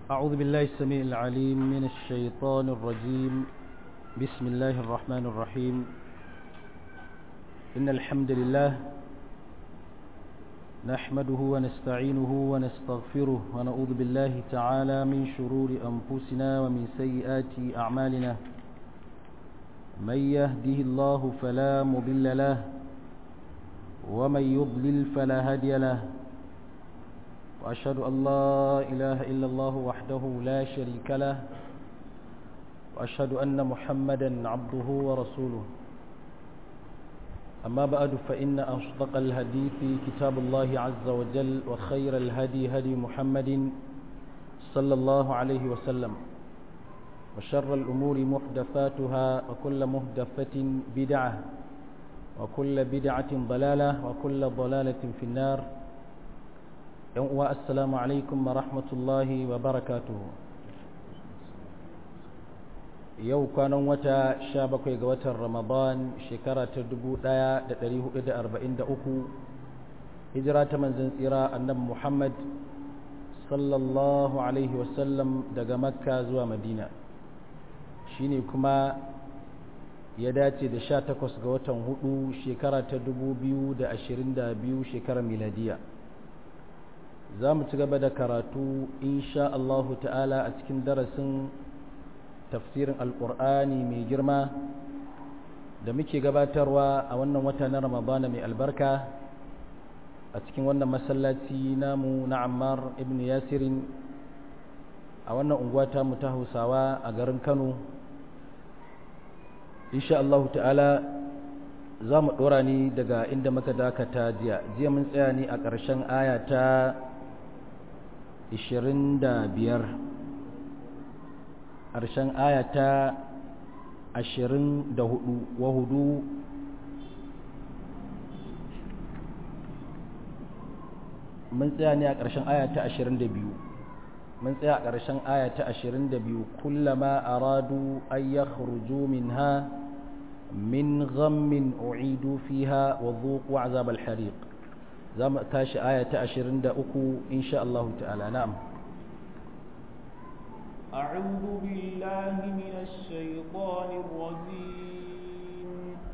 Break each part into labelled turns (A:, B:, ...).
A: أعوذ بالله السميع العليم من الشيطان الرجيم بسم الله الرحمن الرحيم إن الحمد لله نحمده ونستعينه ونستغفره ونعوذ بالله تعالى من شرور أنفسنا ومن سيئات أعمالنا من يهده الله فلا مضل له ومن يضلل فلا هادي له وأشهد أن لا إله إلا الله وحده لا شريك له وأشهد أن محمدا عبده ورسوله أما بعد فإن أصدق الهدي في كتاب الله عز وجل وخير الهدي هدي محمد صلى الله عليه وسلم وشر الأمور محدثاتها وكل محدثة بدعة وكل بدعة ضلالة وكل ضلالة في النار السلام عليكم ورحمة الله وبركاته yau kwanan wata sha bakwai ga watan ramadan shekara ta dubu ɗaya da ɗari hudu da arba'in da uku hijira ta manzan tsira annabi muhammad sallallahu alaihi wasallam daga makka zuwa madina shine kuma ya dace da sha takwas ga watan hudu shekara ta dubu biyu da ashirin da biyu shekarar miladiya za mu ci gaba da karatu insha Allahu ta'ala a cikin darasin tafsirin alƙur'ani mai girma da muke gabatarwa a wannan wata na ramadana mai albarka a cikin wannan masallaci namu na ammar ibn yasirin a wannan unguwa ta mu ta hausawa a garin kano insha Allah ta'ala za mu ɗora ni daga inda muka dakata jiya jiya mun tsaya ne a ƙarshen aya ta 25 ƙarshen aya ta ashirin da hudu wa hudu mun tsaya ne a ƙarshen aya ta ashirin da biyu mun tsaya a ƙarshen aya ta ashirin da biyu kullama aradu an ya min ha min ghammin u'idu fiha wa zuqu azab al-hariq za mu tashi aya ta ashirin da uku insha Allah ta'ala na'am
B: أعوذ بالله من الشيطان الرجيم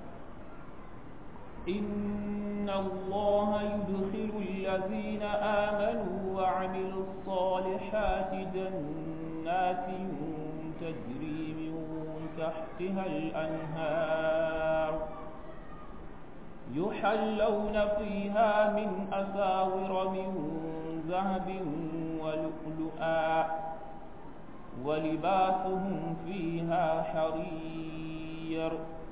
B: إن الله يدخل الذين آمنوا وعملوا الصالحات جنات تجري من تحتها الأنهار يحلون فيها من أساور من ذهب ولؤلؤا ولباسهم فيها حرير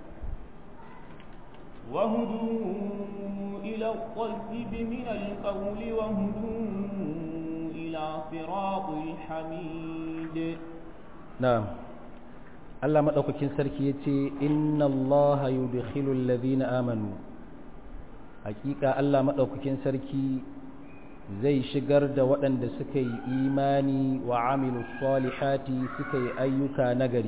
B: وهدوا إلى الطيب من القول وهدوا إلى صراط الحميد
A: نعم Allah maɗaukakin sarki ya ce, Inna Allah yudkhilul ladhina amanu Hakika Allah maɗaukakin sarki zai shigar da waɗanda suka yi imani wa amilu salihati suka yi ayyuka nagari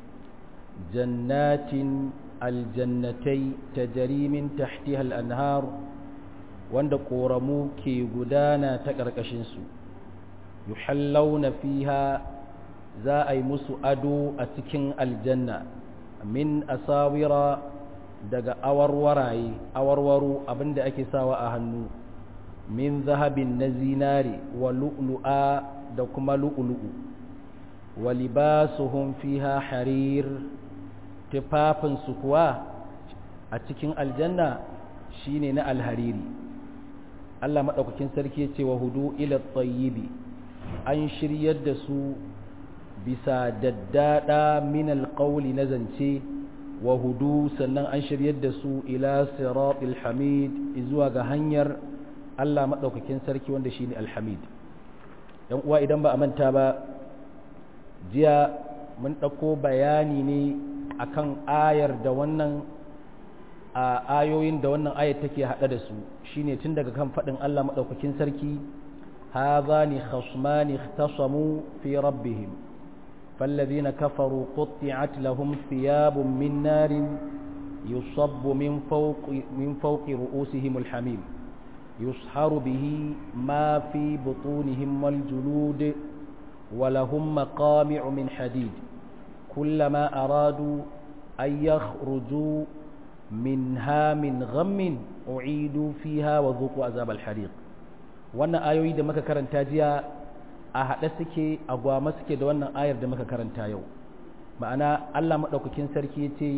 A: jannatin aljannatai ta jarimin tahtihal anhar wanda ƙoramu ke gudana ta ƙarƙashinsu yuhallauna fiha za a yi musu ado a cikin aljanna min asawira daga awarwaraye awarwaro abinda ake sawa a hannu min zahabin na zinare wa lu'lu'a da kuma lu'lu'u wa libasuhum fiha harir tufafinsu kuwa a cikin aljanna shine na alhariri Allah maɗaukakin sarki ya ce wa hudu ila tsayibi an shiryar da su bisa daddada min alƙauli na zance wa hudu sannan an shiryar da su ila siratul hamid zuwa ga hanyar Allah maɗaukakin sarki wanda shi ne alhamid ‘yan uwa idan ba a manta ba jiya mun ɗauko bayani ne akan ayar da wannan a ayoyin da wannan ayar take haɗe da su shine tun daga kan faɗin Allah maɗaukakin sarki hazani khasmani ikhtasamu fi rabbihim فالذين كفروا قطعت لهم ثياب من نار يصب من فوق من فوق رؤوسهم الحميم يصهر به ما في بطونهم والجلود ولهم مقامع من حديد كلما أرادوا أن يخرجوا منها من غم أعيدوا فيها وذوقوا عذاب الحريق wannan ayoyi da muka karanta jiya a haɗe suke a gwama suke da wannan ayar da muka karanta yau ma'ana Allah maɗaukakin sarki ya ce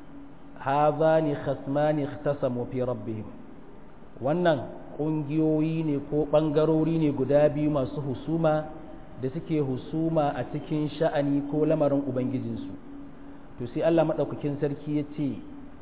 A: hazani khasmani ikhtasamu fi rabbihim wannan ƙungiyoyi ne ko ɓangarori ne guda biyu masu husuma da suke husuma a cikin sha'ani ko lamarin ubangijinsu to sai Allah maɗaukakin sarki ya ce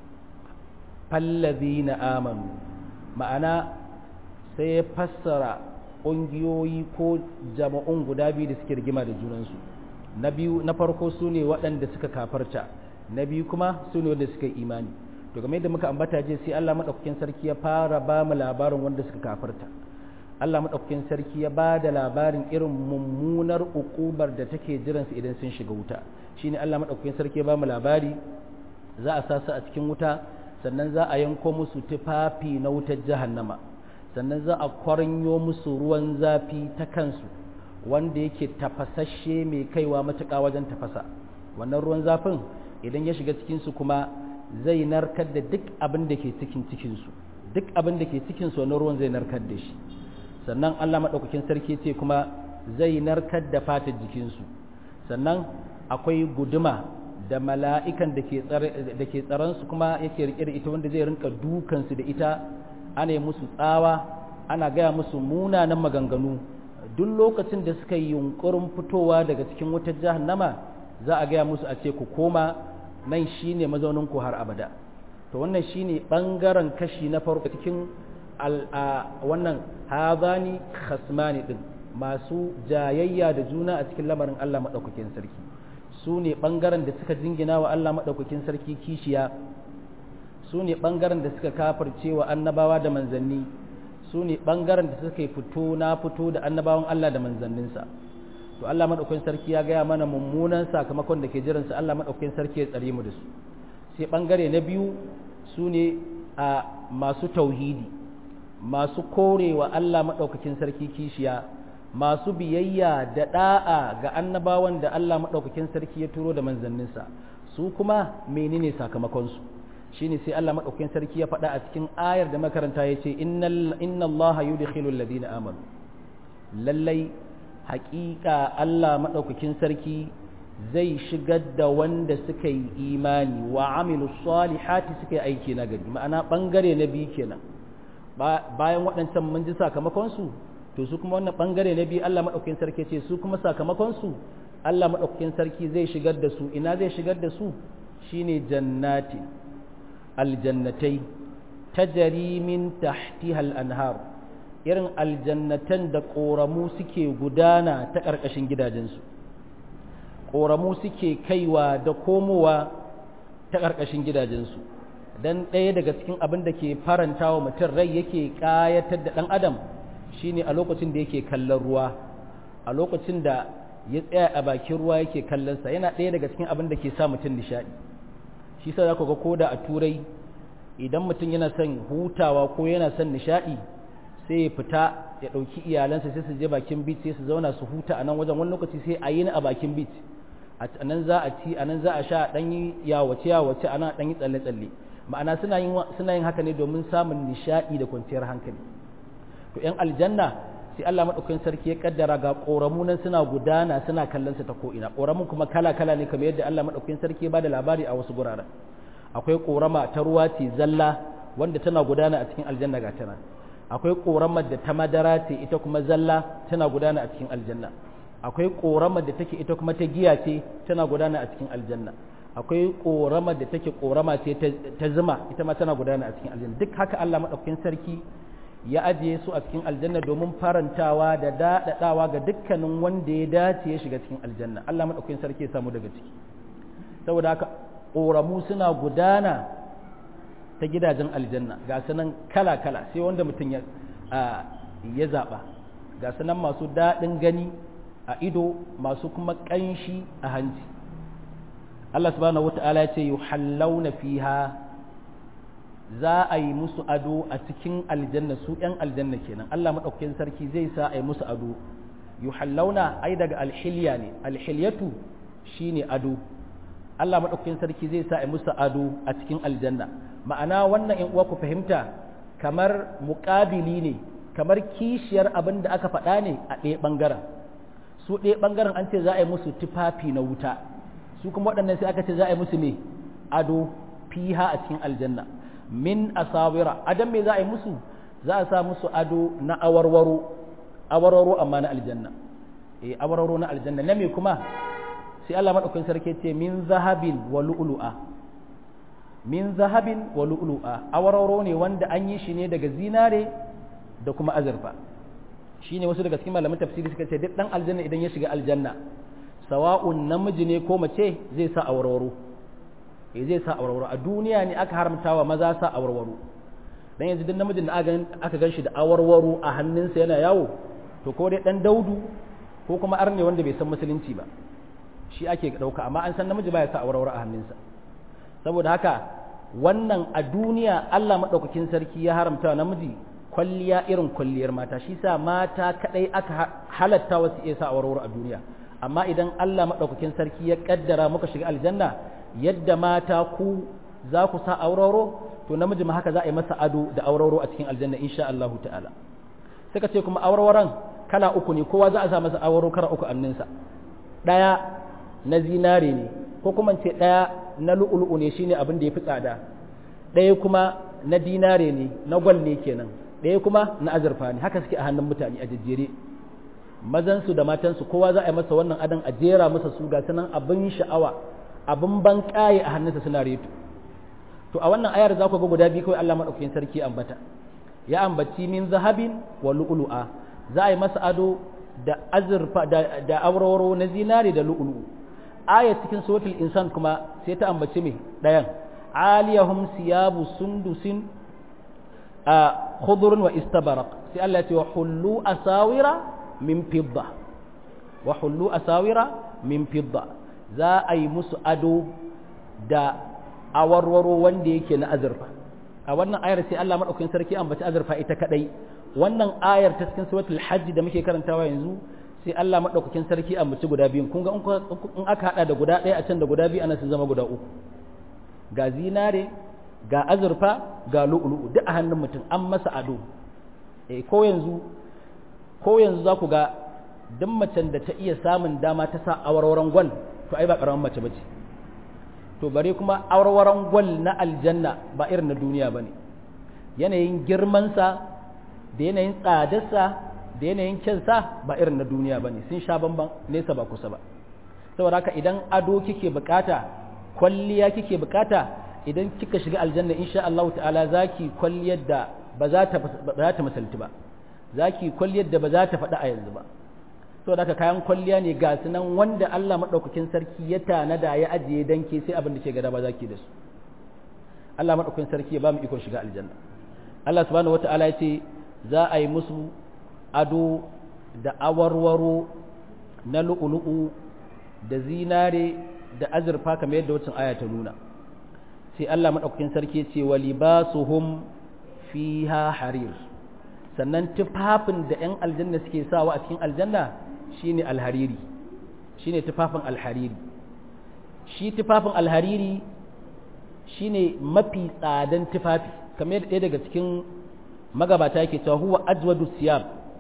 A: fallazi na amanu ma'ana sai ya fassara ƙungiyoyi ko jama'un guda biyu da suke rigima da junansu na biyu na farko su ne waɗanda suka kafarta na biyu kuma su ne wanda suka imani to game da muka ambata je sai Allah maɗaukakin sarki ya fara ba mu labarin wanda suka kafarta Allah maɗaukakin sarki ya ba da labarin irin mummunar ukubar da take jiransu idan sun shiga wuta shine Allah maɗaukakin sarki ya ba mu labari za a sa su a cikin wuta sannan za a yanko musu tufafi na wutar jahannama sannan za a kwaranyo musu ruwan zafi ta kansu wanda yake tafasasshe mai kaiwa matuƙa wajen tafasa wannan ruwan zafin idan ya shiga cikinsu kuma zai narkar da duk abin da ke cikin cikinsu duk abin da ke cikinsu wannan ruwan zai narkar da shi sannan Allah maɗaukakin sarki ce kuma zai narkar da fatar jikinsu sannan akwai guduma da mala'ikan da ke tsaransu kuma yake riƙe da ita wanda zai rinka dukansu da ita ana yi musu tsawa ana gaya musu munanan maganganu duk lokacin da suka yi yunkurin fitowa daga cikin wutar jahannama za a gaya musu a ce ku koma nan shine mazaunin ku har abada to wannan shine bangaren kashi na farko cikin wannan hazani khasmani din masu jayayya da juna a cikin lamarin Allah madaukakin sarki su ne bangaren da suka jingina wa Allah madaukakin sarki kishiya su ne ɓangaren da suka kafirce wa annabawa da manzanni su ne ɓangaren da suka yi fito na fito da annabawan Allah da manzanninsa to Allah maɗaukakin sarki ya gaya mana mummunan sakamakon da ke jiransa Allah maɗaukakin sarki ya tsare mu da su sai ɓangare na biyu su ne a masu tauhidi masu korewa Allah maɗaukakin sarki kishiya masu biyayya da ɗa'a ga annabawan da Allah maɗaukakin sarki ya turo da manzanninsa su kuma menene sakamakonsu shine sai Allah madaukakin sarki ya faɗa a cikin ayar da makaranta ya ce inna Allah yudkhilu alladhina amanu lallai haƙiƙa Allah madaukakin sarki zai shigar da wanda suka yi imani wa amilu salihati suka yi aiki na gari ma'ana bangare na biyu kenan bayan waɗancan mun ji sakamakon su to su kuma wannan bangare na biyu Allah madaukakin sarki ce su kuma sakamakon su Allah madaukakin sarki zai shigar da su ina zai shigar da su shine jannati aljannatai tajari min tahtiha al-anhar irin aljannatan da ƙoramu suke gudana ta ƙarƙashin gidajensu ƙoramu suke kaiwa da komowa ta ƙarƙashin gidajensu don ɗaya daga cikin abin da ke faranta wa mutum rai yake ƙayatar da ɗan adam shine a lokacin da yake kallon ruwa a lokacin da ya tsaya a bakin ruwa yake kallonsa yana ɗaya daga cikin abin da ke sa mutum nishaɗi shi sa za ku ga koda a turai idan mutum yana son hutawa ko yana son nishaɗi sai ya fita ya ɗauki iyalansa sai su je bakin beach sai su zauna su huta a nan wajen wani lokaci sai a yi a bakin beach a nan za a ci a nan za a sha ɗan yi yawace yawace a nan ɗan yi tsalle tsalle ma'ana suna yin suna yin haka ne domin samun nishaɗi da kwanciyar hankali to yan aljanna sai Allah madaukakin sarki ya kaddara ga ƙoramu nan suna gudana suna kallon su ta ko ina ƙoramun kuma kala kala ne kamar yadda Allah madaukakin sarki ya bada labari a wasu guraren akwai ƙorama ta ruwa ce zalla wanda tana gudana a cikin aljanna ga tana akwai ƙoramar da ta madara ce ita kuma zalla tana gudana a cikin aljanna akwai ƙoramar da take ita kuma ta giya ce tana gudana a cikin aljanna akwai ƙoramar da take ƙorama ce ta zuma ita ma tana gudana a cikin aljanna duk haka Allah madaukakin sarki ya ajiye su a cikin aljanna domin farantawa da daɗaɗawa ga dukkanin wanda ya dace ya shiga cikin aljanna Allah madaukakin sarki ya samu daga ciki saboda haka ƙoramu suna gudana ta gidajen aljanna ga sunan kala-kala sai wanda mutum ya ya zaɓa ga sunan masu daɗin gani a ido masu kuma ƙanshi a hanci Allah subhanahu wata'ala ya ce yi hallauna fiha za a yi musu ado a cikin aljanna su ‘yan aljanna kenan Allah maɗaukakin sarki zai sa a yi musu ado yuhallawna ai daga alhilya ne alhilyatu shine ado Allah madaukakin sarki zai sa a musu ado a cikin aljanna ma'ana wannan in uwa ku fahimta kamar muƙabili ne kamar kishiyar abin da aka faɗa ne a ɗaya ɓangaren su ɗaya ɓangaren an ce za a yi musu tufafi na wuta su kuma waɗannan sai aka ce za a yi musu ne ado fiha a cikin aljanna min asawira adam me za a yi musu za a sa musu ado na awarwaro awarwaro amma na aljanna eh awarwaro na aljanna na me kuma sai Allah madaukakin sarki ce min zahabin wa lu'lu'a min zahabin wa lu'lu'a awarwaro ne wanda an yi shi ne daga zinare da kuma azurfa shine wasu daga cikin malaman tafsiri suka ce duk dan aljanna idan ya shiga aljanna sawa'un namiji ne ko mace zai sa awarwaro eh zai sa awarwaro a duniya ne aka haramta wa maza sa awarwaro dan yanzu duk namijin da aka gan shi da awarwaro a hannunsa yana yawo to ko dai dan daudu ko kuma arne wanda bai san musulunci ba shi ake dauka amma an san namiji baya sa awarwaro a hannunsa saboda haka wannan a duniya Allah madaukakin sarki ya haramta wa namiji kwalliya irin kwalliyar mata shi sa mata kadai aka halatta wasu iya sa awarwaro a duniya amma idan Allah madaukakin sarki ya kaddara muka shiga aljanna yadda mata ku za ku sa awarwaro to namiji ma haka za a yi masa ado da awarwaro a cikin aljanna insha Allah ta'ala suka ce kuma awarwaron kala uku ne kowa za a sa masa awarwaro kala uku anninsa daya na zinare ne ko kuma ce daya na lu'ulu'u ne shine abin da ya fi tsada daya kuma na dinare ne na gwal ne kenan ɗaya kuma na azurfa ne haka suke a hannun mutane a jejjere mazansu da matansu kowa za a yi masa wannan adon a jera masa su ga sanan abin sha'awa abin ban ƙaye a hannunsa suna reto to a wannan ayar za ku ga guda biyu kawai Allah maɗaukakin sarki ambata ya ambaci min zahabin wa lu'lu'a za a yi masa ado da azurfa da, da auroro na zinare da lu'lu'u aya cikin suratul insan kuma sai ta ambaci me ɗayan aliyahum siyabu sundusin a khudurun wa istabarak sai Allah ya ce wa hullu asawira min fidda wa hullu asawira min fidda za a yi musu ado da awarwaro wanda yake na azurfa a wannan ayar sai Allah madaukakin sarki ambaci azurfa ita kadai wannan ayar ta cikin suratul hajj da muke karantawa yanzu sai Allah madaukakin sarki ambaci guda biyun kun ga in aka hada da guda ɗaya a can da guda biyu anan sun zama guda uku ga zinare ga azurfa ga lu'lu'u duk a hannun mutum an masa ado eh ko yanzu ko yanzu za ku ga duk macen da ta iya samun dama ta sa awarwaron gwal to ai ba karamin mace bace to bare kuma awarwaron gwal na aljanna ba irin na duniya bane yanayin girmansa da yanayin tsadarsa da yanayin kyansa ba irin na duniya bane sun sha bamban nesa ba kusa ba saboda haka idan ado kike bukata kwalliya kike bukata idan kika shiga aljanna insha Allah ta'ala zaki kwalliyar da ba za ta ba za ta misalti ba zaki kwalliyar da ba za ta faɗa a yanzu ba saboda haka kayan kwalliya ne ga sunan wanda Allah madaukakin sarki ya tanada ya ajiye dan ke sai abin da ke gada ba zaki da su Allah madaukakin sarki ya ba mu ikon shiga aljanna Allah subhanahu wata'ala ya ce za a yi musu ado da awarwaro na lu'ulu'u da zinare da azurfa kamar yadda wacin aya ta nuna sai Allah maɗaukakin sarki ce wa libasuhum fiha harir sannan tufafin da 'yan aljanna suke sawa a cikin aljanna shine alhariri shine tufafin alhariri shi tufafin alhariri shine mafi tsadan tufafi kamar yadda ɗaya daga cikin magabata yake cewa huwa ajwadu siyab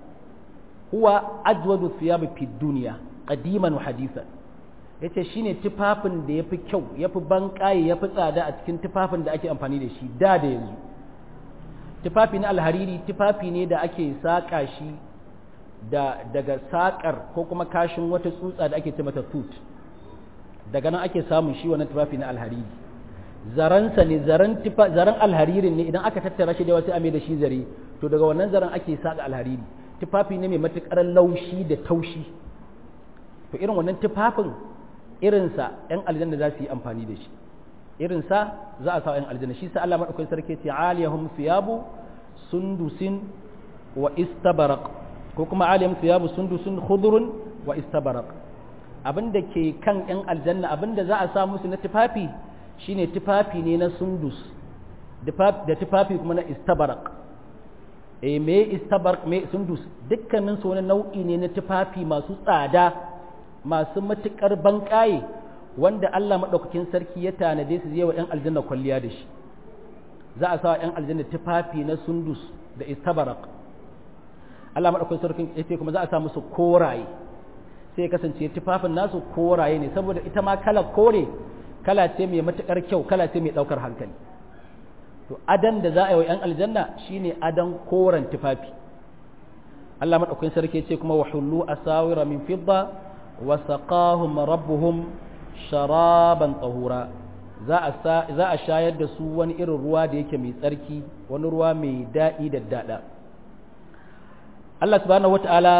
A: huwa ajwadu siyab fi duniya qadiman wa hadithan yace shine tufafin da yafi kyau yafi banƙaye yafi tsada a cikin tufafin da ake amfani da shi da da yanzu tufafi na alhariri tufafi ne da ake saƙa shi da daga saƙar ko kuma kashin wata tsutsa da ake ce mata tut daga nan ake samun shi wannan tufafi na alhariri zaransa ne zaran zaran alharirin ne idan aka tattara shi da wasu ame da shi zare to daga wannan zaran ake saƙa alhariri tufafi ne mai matuƙar laushi da taushi to irin wannan tufafin irinsa 'yan aljanna za su yi amfani da shi irinsa za a sa 'yan aljanna shi sa Allah maɗaukakin sarki ce aliyahum siyabu sundusin wa istabarak ko kuma aliyahum siyabu sundusin khudurun wa istabarak abinda ke kan 'yan aljanna abinda za a sa musu na tufafi shine tufafi ne na sundus da tufafi kuma na istabarak e me istabar me sundus dukkanin su wani nau'i ne na tufafi masu tsada masu matukar banƙaye wanda Allah madaukakin sarki ya tanade su zai wa ƴan aljanna kwalliya da shi za a sa ƴan aljanna tufafi na sundus da istabarak Allah madaukakin sarki yace kuma za a sa musu koraye sai kasance tufafin nasu koraye ne saboda ita ma kala kore kala ce mai matukar kyau kala ce mai daukar hankali to adan da za a yi wa 'yan aljanna shine adan koren tufafi Allah madaukakin sarki ce kuma wa hullu asawira min fidda wa saqahum rabbuhum sharaban tahura za a za a shayar da su wani irin ruwa da yake mai tsarki wani ruwa mai daɗi da dada Allah subhanahu wataala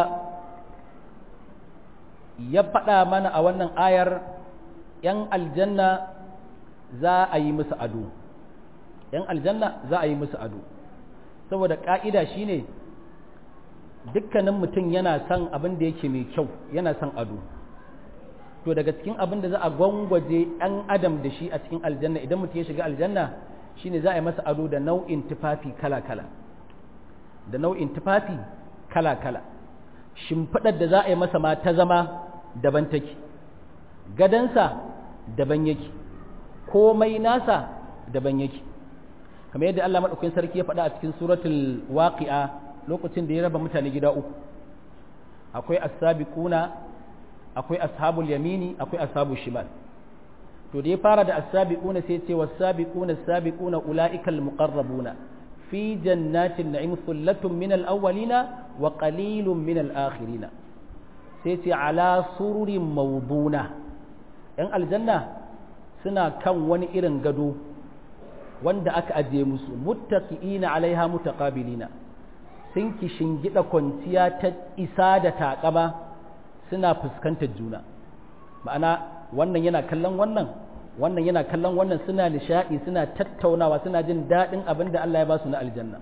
A: ya faɗa mana a wannan ayar ‘yan aljanna za a yi musu ado ‘yan aljanna za a yi musu ado saboda ƙa'ida shi ne dukkanin mutum yana son abin da yake mai kyau yana son ado to daga cikin abin da za a gwangwaje ‘yan adam da shi a cikin aljanna idan mutum ya shiga aljanna shi ne za a yi masa ado da nau'in tufafi kala-kala da nau'in tufafi kala-kala shimfiɗar da za a yi masa ma ta zama daban take gadansa daban yake komai nasa daban yake kamar yadda Allah madaukakin sarki ya faɗa a cikin suratul waqi'a lokacin da ya raba mutane gida uku akwai as-sabiquna akwai ashabul yamini akwai ashabul shimal to da ya fara da as-sabiquna sai ya ce was-sabiquna as-sabiquna ulaikal muqarrabuna fi jannatin na'im thullatun min al-awwalina wa qalilun min al-akhirina sai ce ala sururin mawduna yan aljanna suna kan wani irin gado wanda aka ajiye musu muttaqiina alaiha mutaqabilina sun gida kwanciya ta isa da taƙama suna fuskantar juna ma'ana wannan yana kallon wannan wannan yana kallon wannan suna nishaɗi suna tattaunawa suna jin daɗin abin da Allah ya ba su na aljanna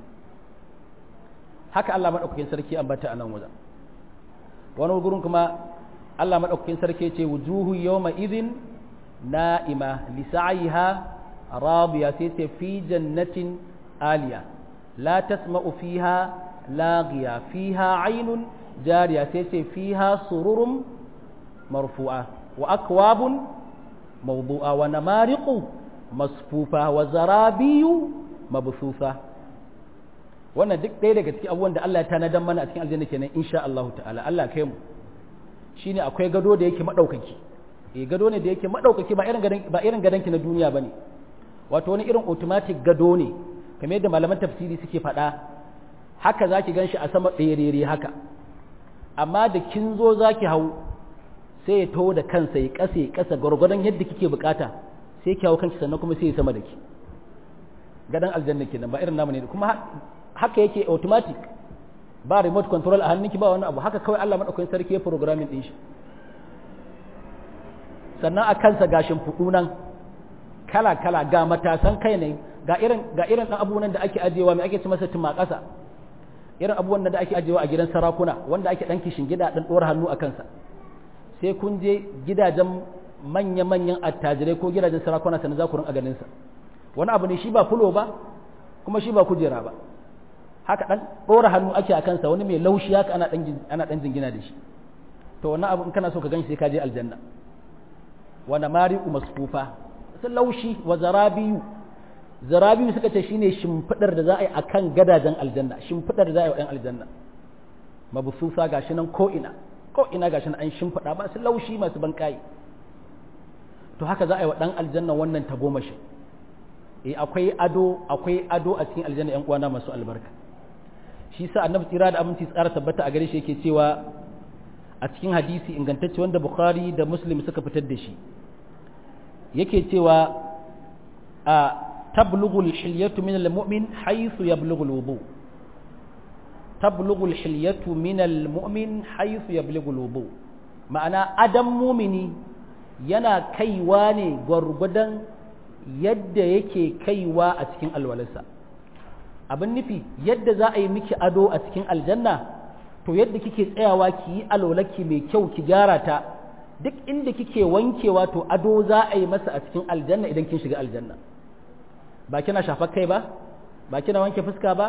A: haka Allah maɗaukakin sarki ambata a nan wajen wani gurin kuma Allah maɗaukakin sarki ce wujuhu yawma idhin na'ima li sa'iha radiya sai ce fi jannatin aliya la tasma'u fiha laghiya fiha aynun jariya sai ce fiha sururun marfu'a wa akwabun mawdu'a wa namariqu masfufa wa zarabiyu mabsufa wannan duk ɗaya daga cikin abubuwan da Allah ya tanadan mana a cikin aljanna kenan insha Allah ta'ala Allah kai mu shine akwai gado da yake madaukaki eh gado ne da yake madaukaki ba irin gadan ba irin gadanki na duniya bane wato wani irin automatic gado ne kamar yadda malaman tafsiri suke faɗa haka zaki ganshi a sama ɗerere haka amma da kin zo zaki hau sai ya taho da kansa ya kasa ya kasa gwargwadon yadda kike bukata sai ki hau kanki sannan kuma sai ya sama da ki gadan aljanna kenan ba irin namu ne kuma haka yake automatic ba remote control a hannunki ba wani abu haka kawai Allah madaukakin sarki ya programming din shi sannan a kansa gashin fudu nan kala kala ga matasan kai ne ga irin ga irin dan abubuwan da ake ajewa mai ake ci masa tuma kasa irin abubuwan da ake ajewa a gidan sarakuna wanda ake dan kishin gida dan dora hannu a kansa sai kun je gidajen manya-manyan attajirai ko gidajen sarakuna sannan za ku rinka ganin sa wani abu ne shi ba fulo ba kuma shi ba kujera ba haka dan dora hannu ake a kansa wani mai laushi haka ana dan ana dan jingina da shi to wannan abu in kana so ka ganshi sai ka je aljanna wa namariqu masfufa sun laushi wa zarabiyu zarabiyu suka ce shine shimfidar da za a yi akan gadajen aljanna shimfidar da za a yi wa ɗan aljanna mabsusa gashi nan ko ina ko ina gashi nan an shimfida ba su laushi masu bankai to haka za a yi wa ɗan aljanna wannan tagomashi eh akwai ado akwai ado a cikin aljanna ƴan uwana masu albarka shi sa annabi tsira da aminci tsara tabbata a gare shi yake cewa a cikin hadisi ingantacce wanda bukhari da muslim suka fitar da shi yake cewa a tablughu al-hilyatu min al-mu'min haythu yablughu al-wudu tablughu al-hilyatu min al-mu'min haythu yablughu al-wudu ma'ana adam mumini yana kaiwa ne gwargwadon yadda yake kaiwa a cikin alwalarsa abin nufi yadda za a yi miki ado a cikin aljanna to yadda kike tsayawa ki yi alwalaki mai kyau ki gyara ta duk inda kike wankewa to ado za a yi masa a cikin aljanna idan kin shiga aljanna ba kina shafar kai ba ba kina wanke fuska ba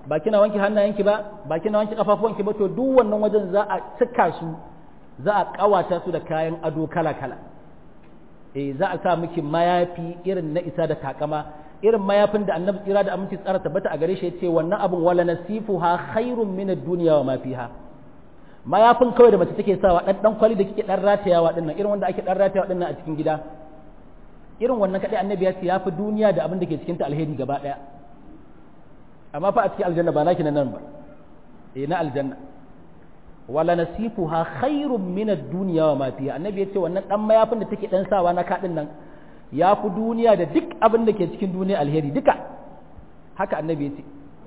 A: ba kina wanke hannayenki ba ba kina wanke kafafuwanki ba to duk wannan wajen za a cika su za a kawata su da kayan ado kala kala eh za a sa miki mayafi irin na isa da takama irin mayafin da annabi tsira da aminci tsara tabbata a gare shi yace wannan abun wala nasifuha khairun min ad-dunya wa ma fiha mayafin kawai da mace take sawa dan dan kwali da kike dan ratayawa dinnan irin wanda ake dan ratayawa dinnan a cikin gida irin wannan kadai annabi ya ce yafi duniya da abin da ke cikin ta alheri gaba daya amma fa a cikin aljanna ba naki nan ba eh na aljanna wala nasifuha khairun min ad-dunya wa ma fiha annabi ya ce wannan dan mayafin da take dan sawa na kadin nan ya fi duniya da duk abin da ke cikin duniya alheri duka haka annabi ya ce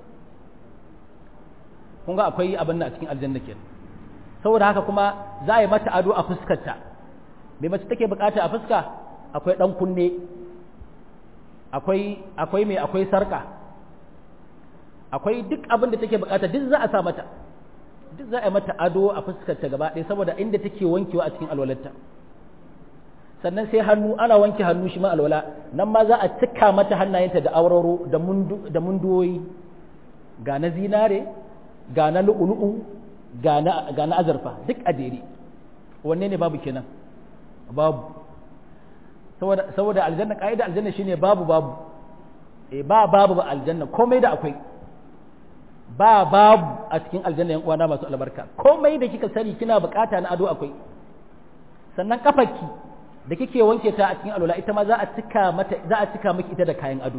A: kun ga akwai abin a cikin aljanna ke saboda haka kuma za a yi mata ado a fuskarta mai mace take bukata a fuska akwai dan kunne akwai akwai mai akwai sarka akwai duk abin da take bukata duk za a sa mata duk za a yi mata ado a fuskarta gaba ɗaya saboda inda take wankewa a cikin alwalarta sannan sai hannu ana wanke hannu shi ma alwala nan ma za a cika mata hannayenta da auraro da munduwoyi ga na zinare ga na lu'ulu'u ga na azurfa duk a jere wanne ne babu kenan babu saboda aljanna ka'ida aljanna shine babu babu e ba babu ba aljanna komai da akwai ba babu a cikin aljanna yan uwana masu albarka komai da kika sani kina bukata na ado akwai sannan kafarki da kike wanke ta a cikin alwala ita ma za a cika mata za a cika miki ita da kayan ado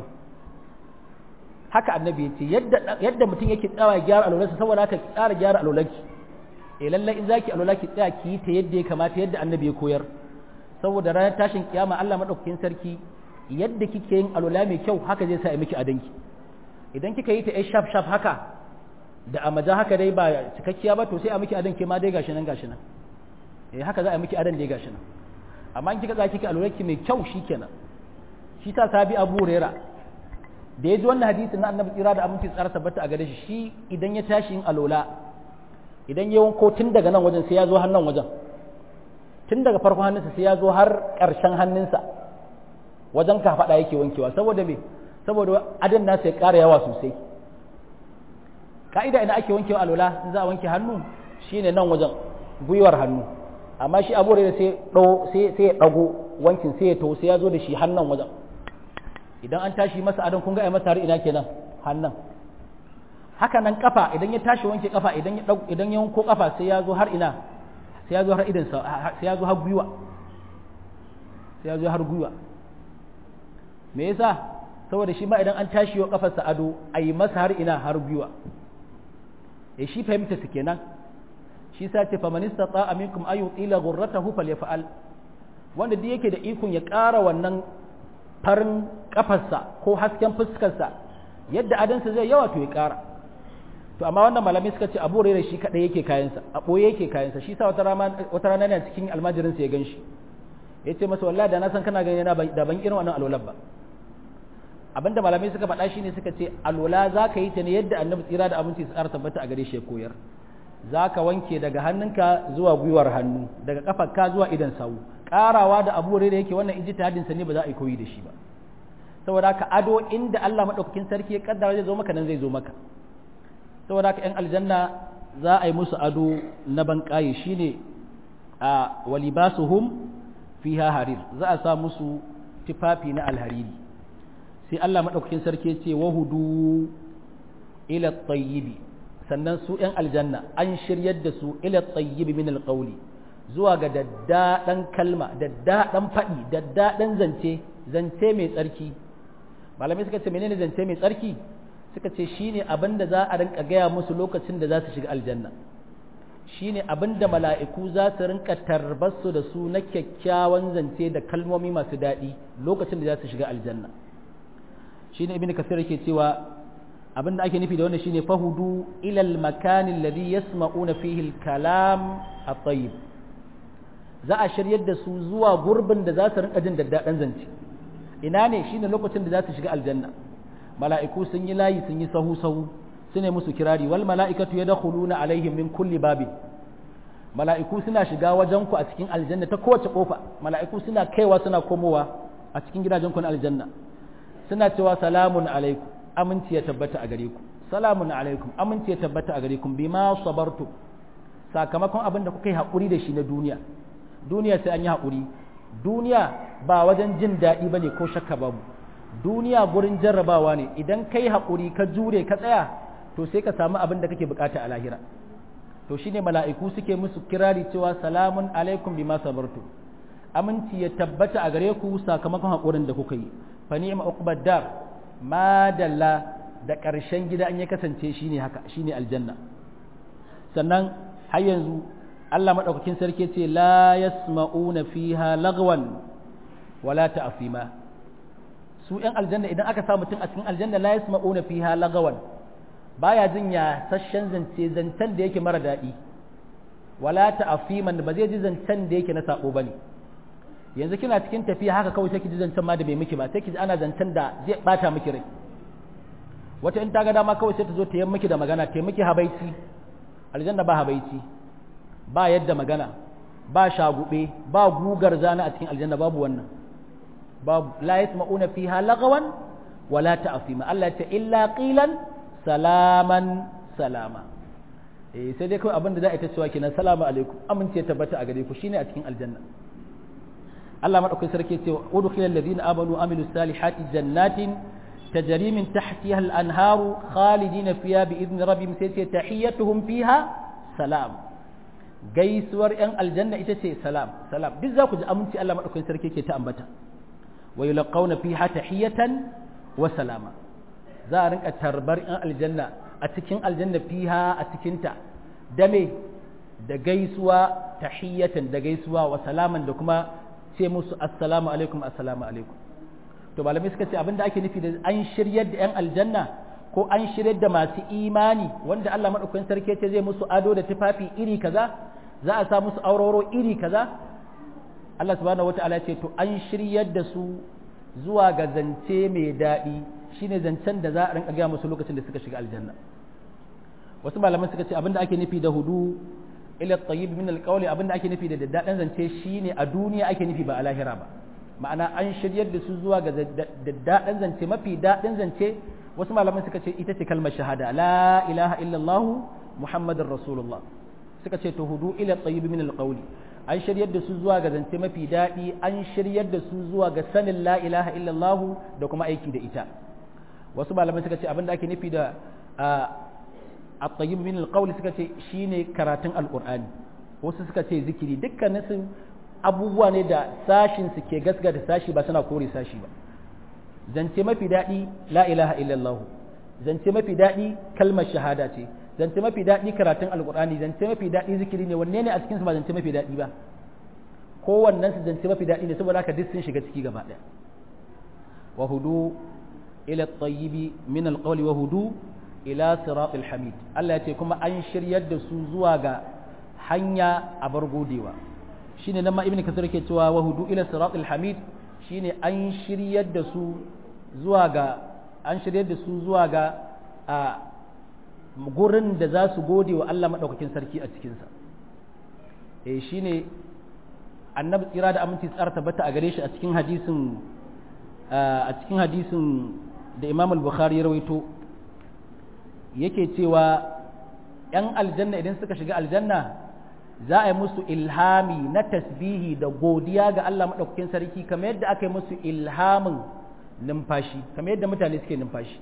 A: haka annabi ya ce yadda yadda mutum yake tsawa gyara alwalarsa saboda haka ki tsara gyara alwalarki eh lalle in zaki alwala ki tsaya ki yi ta yadda ya kamata yadda annabi ya koyar saboda ranar tashin kiyama Allah madaukakin sarki yadda kike yin alwala mai kyau haka zai sa miki adanki idan kika yi ta ai shaf shaf haka da amaja haka dai ba cikakkiya ba to sai a miki adanki ma dai gashi nan gashi nan eh haka za a miki adan dai gashi nan amma in kika za kika alurarki mai kyau shikenan shi ta sabi abu rera da ya ji wannan hadisin na annabi tsira da aminci tsara tabbata a gare shi shi idan ya tashi yin alola idan ya wanko tun daga nan wajen sai ya zo hannun wajen tun daga farkon hannunsa sai ya zo har ƙarshen hannunsa wajen kafaɗa yake wankewa saboda me saboda adin nasa ya ƙara yawa sosai ka'ida ina ake wankewa alola in za a wanke hannu shine nan wajen gwiwar hannu amma shi abu da sai sai ya ɗago wankin sai ya to sai ya zo da shi hannun wajen idan an tashi masa adon kun ga ai masa har ina kenan hannun haka nan kafa idan ya tashi wanke kafa idan ya idan ya wanko kafa sai ya zo har ina sai ya zo har idan sai ya zo har gwiwa sai ya zo har gwiwa me yasa saboda shi ma idan an tashi wa kafarsa ado a yi masa har ina har gwiwa eh shi fahimta su kenan shi sa ce fa manista ta aminkum ayu ila ghurratahu falyaf'al wanda duk yake da ikon ya ƙara wannan farin kafarsa ko hasken fuskarsa yadda adansa zai yawa to ya ƙara to amma wannan malamai suka ce abu rere shi kadai yake kayansa a boye yake kayansa shi sa wata rana wata rana ne cikin almajirin sa ya ganshi yace masa wallahi da na san kana gani na da ban irin wannan alwala ba abinda malamai suka faɗa shine suka ce alwala zaka yi ta ne yadda annabi tsira da abinci su ƙara tabbata a gare shi ya koyar za ka wanke daga hannunka zuwa gwiwar hannu daga kafarka zuwa idan sawu ƙarawa da abu da yake wannan ijtihadin sa ne ba za a yi koyi da shi ba saboda ka ado inda Allah madaukakin sarki ya kaddara zai zo maka nan zai zo maka saboda ka yan aljanna za a yi musu ado na banƙaye shine a walibasuhum fiha harir za a sa musu tufafi na alhariri sai Allah madaukakin sarki ya ce wahudu ila tayyibi sannan su ‘yan aljanna an shiryar da su ila tsayyibi min alƙauli zuwa ga daddaɗan kalma daddaɗan faɗi daddaɗan zance zance mai tsarki malamai suka ce menene zance mai tsarki suka ce shine abin da za a rinka gaya musu lokacin da za su shiga aljanna shine abin da mala'iku za su rinka tarbarsu da su na kyakkyawan zance da kalmomi masu daɗi lokacin da za su shiga aljanna shine ibn kasir yake cewa abin da ake nufi da wannan shine fahudu ilal makani alladhi yasma'una fihi al-kalam at-tayyib za a shiryar da su zuwa gurbin da za su rinka jin daddaɗan zance ina ne shine lokacin da za su shiga aljanna mala'iku sun yi layi sun yi sahu sahu su ne musu kirari wal mala'ikatu yadkhuluna alaihim min kulli babin mala'iku suna shiga wajen ku a cikin aljanna ta kowace kofa mala'iku suna kaiwa suna komowa a cikin gidajen ku na aljanna suna cewa salamun alaikum aminci ya tabbata a gare ku salamun alaikum amince tabbata a gare ku bima sabartu sakamakon abin da kuka yi haƙuri da shi na duniya duniya sai an yi haƙuri duniya ba wajen jin daɗi ba ne ko shakka babu duniya gurin jarrabawa ne idan ka yi haƙuri ka jure ka tsaya to sai ka samu abin da kake bukata a lahira to shine mala'iku suke musu kirari cewa salamun alaikum bima sabartu aminci ya tabbata a gare ku sakamakon haƙurin da kuka yi fa ni'ma uqbad dar madalla da ƙarshen gida an ya kasance shine haka shine aljanna sannan har yanzu Allah madaukakin sarki ce la yasma'una fiha lagwan wala ta'fima su ‘yan aljanna idan aka sa mutum a cikin aljanna la yasma'una fiha lagawan baya jin ya sashen zance zancen da yake mara daɗi wala ta'afiman ba zai ji zancen da yake na sabo bane yanzu kina cikin tafiya haka kawai sai ki ji zancen ma da bai miki ba sai ki ji ana zancen da zai bata miki rai wata in ta ga dama kawai sai ta zo ta yi miki da magana ta miki habaici aljanna ba habaici ba yadda magana ba shagube ba gugar zana a cikin aljanna babu wannan babu la yasma'una fiha lagawan wala ta'fima Allah ta illa qilan salaman salama eh sai dai kawai abin da za a yi ta cewa kenan salamu alaikum amince tabbata a gare ku shine a cikin aljanna Allah madaukakin sarki ce udkhilal ladina amanu amilu salihati jannatin tajri min tahtiha al-anharu khalidina fiha bi idni rabbihim sai ce tahiyyatuhum fiha salam gaisuwar yan aljanna ita ce salam salam duk za ku ji aminci Allah madaukakin sarki ke ta ambata wa yulqawna fiha tahiyatan wa salama za a rinka tarbar yan aljanna a cikin aljanna fiha a cikinta da me da gaisuwa tahiyatan da gaisuwa wa salaman da kuma ce musu assalamu alaikum assalamu alaikum to malamai suka ce abinda ake nufi da an shiryar da yan aljanna ko an shiryar da masu imani wanda Allah madaukakin sarki ce zai musu ado da tufafi iri kaza za a sa musu auroro iri kaza Allah subhanahu wataala ce to an shiryar da su zuwa ga zance mai daɗi shine zancen da za a rinka gaya musu lokacin da suka shiga aljanna wasu malaman suka ce abinda ake nufi da hudu ila tayyib min alqawli abinda ake nufi da daddadan zance shine a duniya ake nufi ba a lahira ba ma'ana an shiryar da su zuwa ga daddadan zance mafi dadin zance wasu malaman suka ce ita ce kalmar shahada la ilaha illallah muhammadur rasulullah suka ce to hudu ila tayyib min alqawli an shiryar da su zuwa ga zance mafi daɗi an shiryar da su zuwa ga sanin la ilaha illallah da kuma aiki da ita wasu malamai suka ce abinda ake nufi da at-tayyib min al suka ce shine karatun alqur'ani wasu suka ce zikiri dukkanin su abubuwa ne da sashin su ke gasgata sashi ba suna kore sashi ba zance mafi daɗi la ilaha illallah zance mafi daɗi kalmar shahada ce zance mafi daɗi karatun alqur'ani zance mafi daɗi zikiri ne wanne ne a cikin su ba zance mafi daɗi ba kowannen su zance mafi daɗi ne saboda haka duk sun shiga ciki gaba ɗaya wa hudu ila at-tayyib min al-qawli wa hudu ila siratil hamid Allah ya ce kuma an shiryar da su zuwa ga hanya a bar godewa shine nan ma ibnu kasir yake cewa wa hudu ila siratil hamid shine an shiryar da su zuwa ga an shiryar da su zuwa ga a gurin da za su gode wa Allah madaukakin sarki a cikin sa eh shine annabi tsira da aminci tsara tabbata a gare shi a cikin hadisin a cikin hadisin da Imam al-Bukhari ya rawaito yake cewa ‘yan aljanna idan suka shiga aljanna za a yi musu ilhami na tasbihi da godiya ga Allah maɗaukakin sarki kamar yadda aka yi musu ilhamin numfashi kamar yadda mutane suke numfashi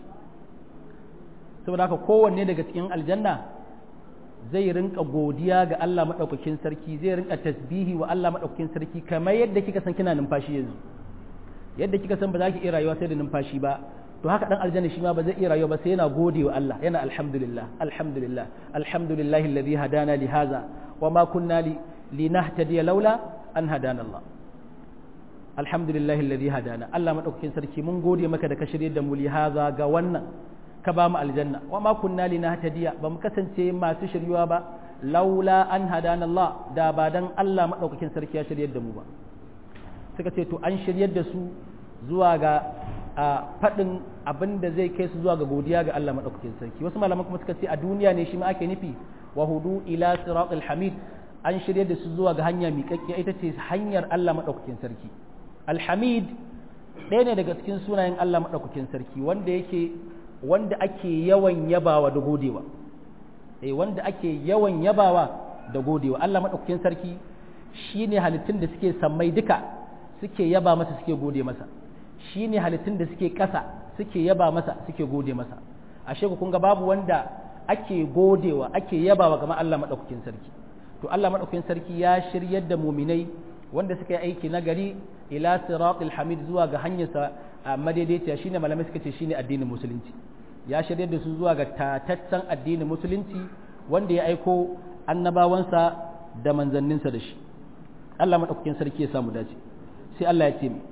A: saboda haka kowanne daga cikin aljanna zai rinka godiya ga Allah maɗaukakin sarki zai rinka tasbihi wa Allah maɗaukakin sarki kamar yadda kika san kina numfashi yanzu yadda kika san ba za ki iya rayuwa sai da numfashi ba to haka dan aljanna shi ma ba zai iya rayuwa ba sai yana gode wa Allah yana alhamdulillah alhamdulillah alhamdulillahi alladhi hadana li hadha wa ma kunna li linahtadiya laula an hadana Allah alhamdulillahi alladhi hadana Allah madaukakin sarki mun gode maka da ka shirye da mu li hadha ga wannan ka ba mu aljanna wa ma kunna linahtadiya ba mu kasance masu shiryuwa ba laula an hadana Allah da ba dan Allah madaukakin sarki ya shiryar da mu ba suka ce to an shiryar da su zuwa ga a faɗin abin da zai kai su zuwa ga godiya ga Allah maɗaukakin sarki wasu malaman kuma suka ce a duniya ne shi ma ake nufi wa hudu ila siratul hamid an shirya da su zuwa ga hanya miƙaƙƙiya ita ce hanyar Allah maɗaukakin sarki alhamid ɗaya ne daga cikin sunayen Allah maɗaukakin sarki wanda yake wanda ake yawan yabawa da godewa eh wanda ake yawan yabawa da godewa Allah madaukakin sarki shine halittun da suke sammai duka suke yaba masa suke gode masa shine halittun da suke ƙasa suke yaba masa suke gode masa ashe ku kun ga babu wanda ake godewa ake yabawa kamar Allah madaukakin sarki to Allah madaukakin sarki ya shiryar da muminai wanda suka yi aiki na gari ila siratul hamid zuwa ga hanyarsa madaidaiciya shine malamai suka ce shine addinin musulunci ya shiryar da su zuwa ga tataccen addinin musulunci wanda ya aiko annabawansa da manzanninsa da shi Allah madaukakin sarki ya samu dace sai Allah ya ce mi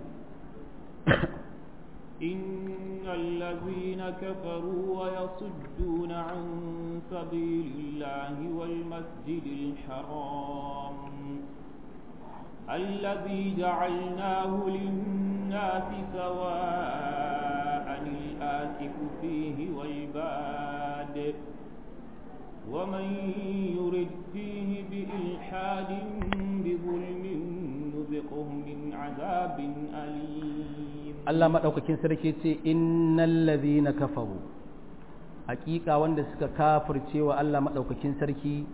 B: إن الذين كفروا ويصدون عن سبيل الله والمسجد الحرام الذي جعلناه للناس سواء الآسف فيه والباد ومن يرد فيه بإلحاد بظلم نذقه من عذاب أليم
A: Allah maɗaukakin sarki ce innal ladhina kafaru hakika wanda suka kafirce wa Allah maɗaukakin sarki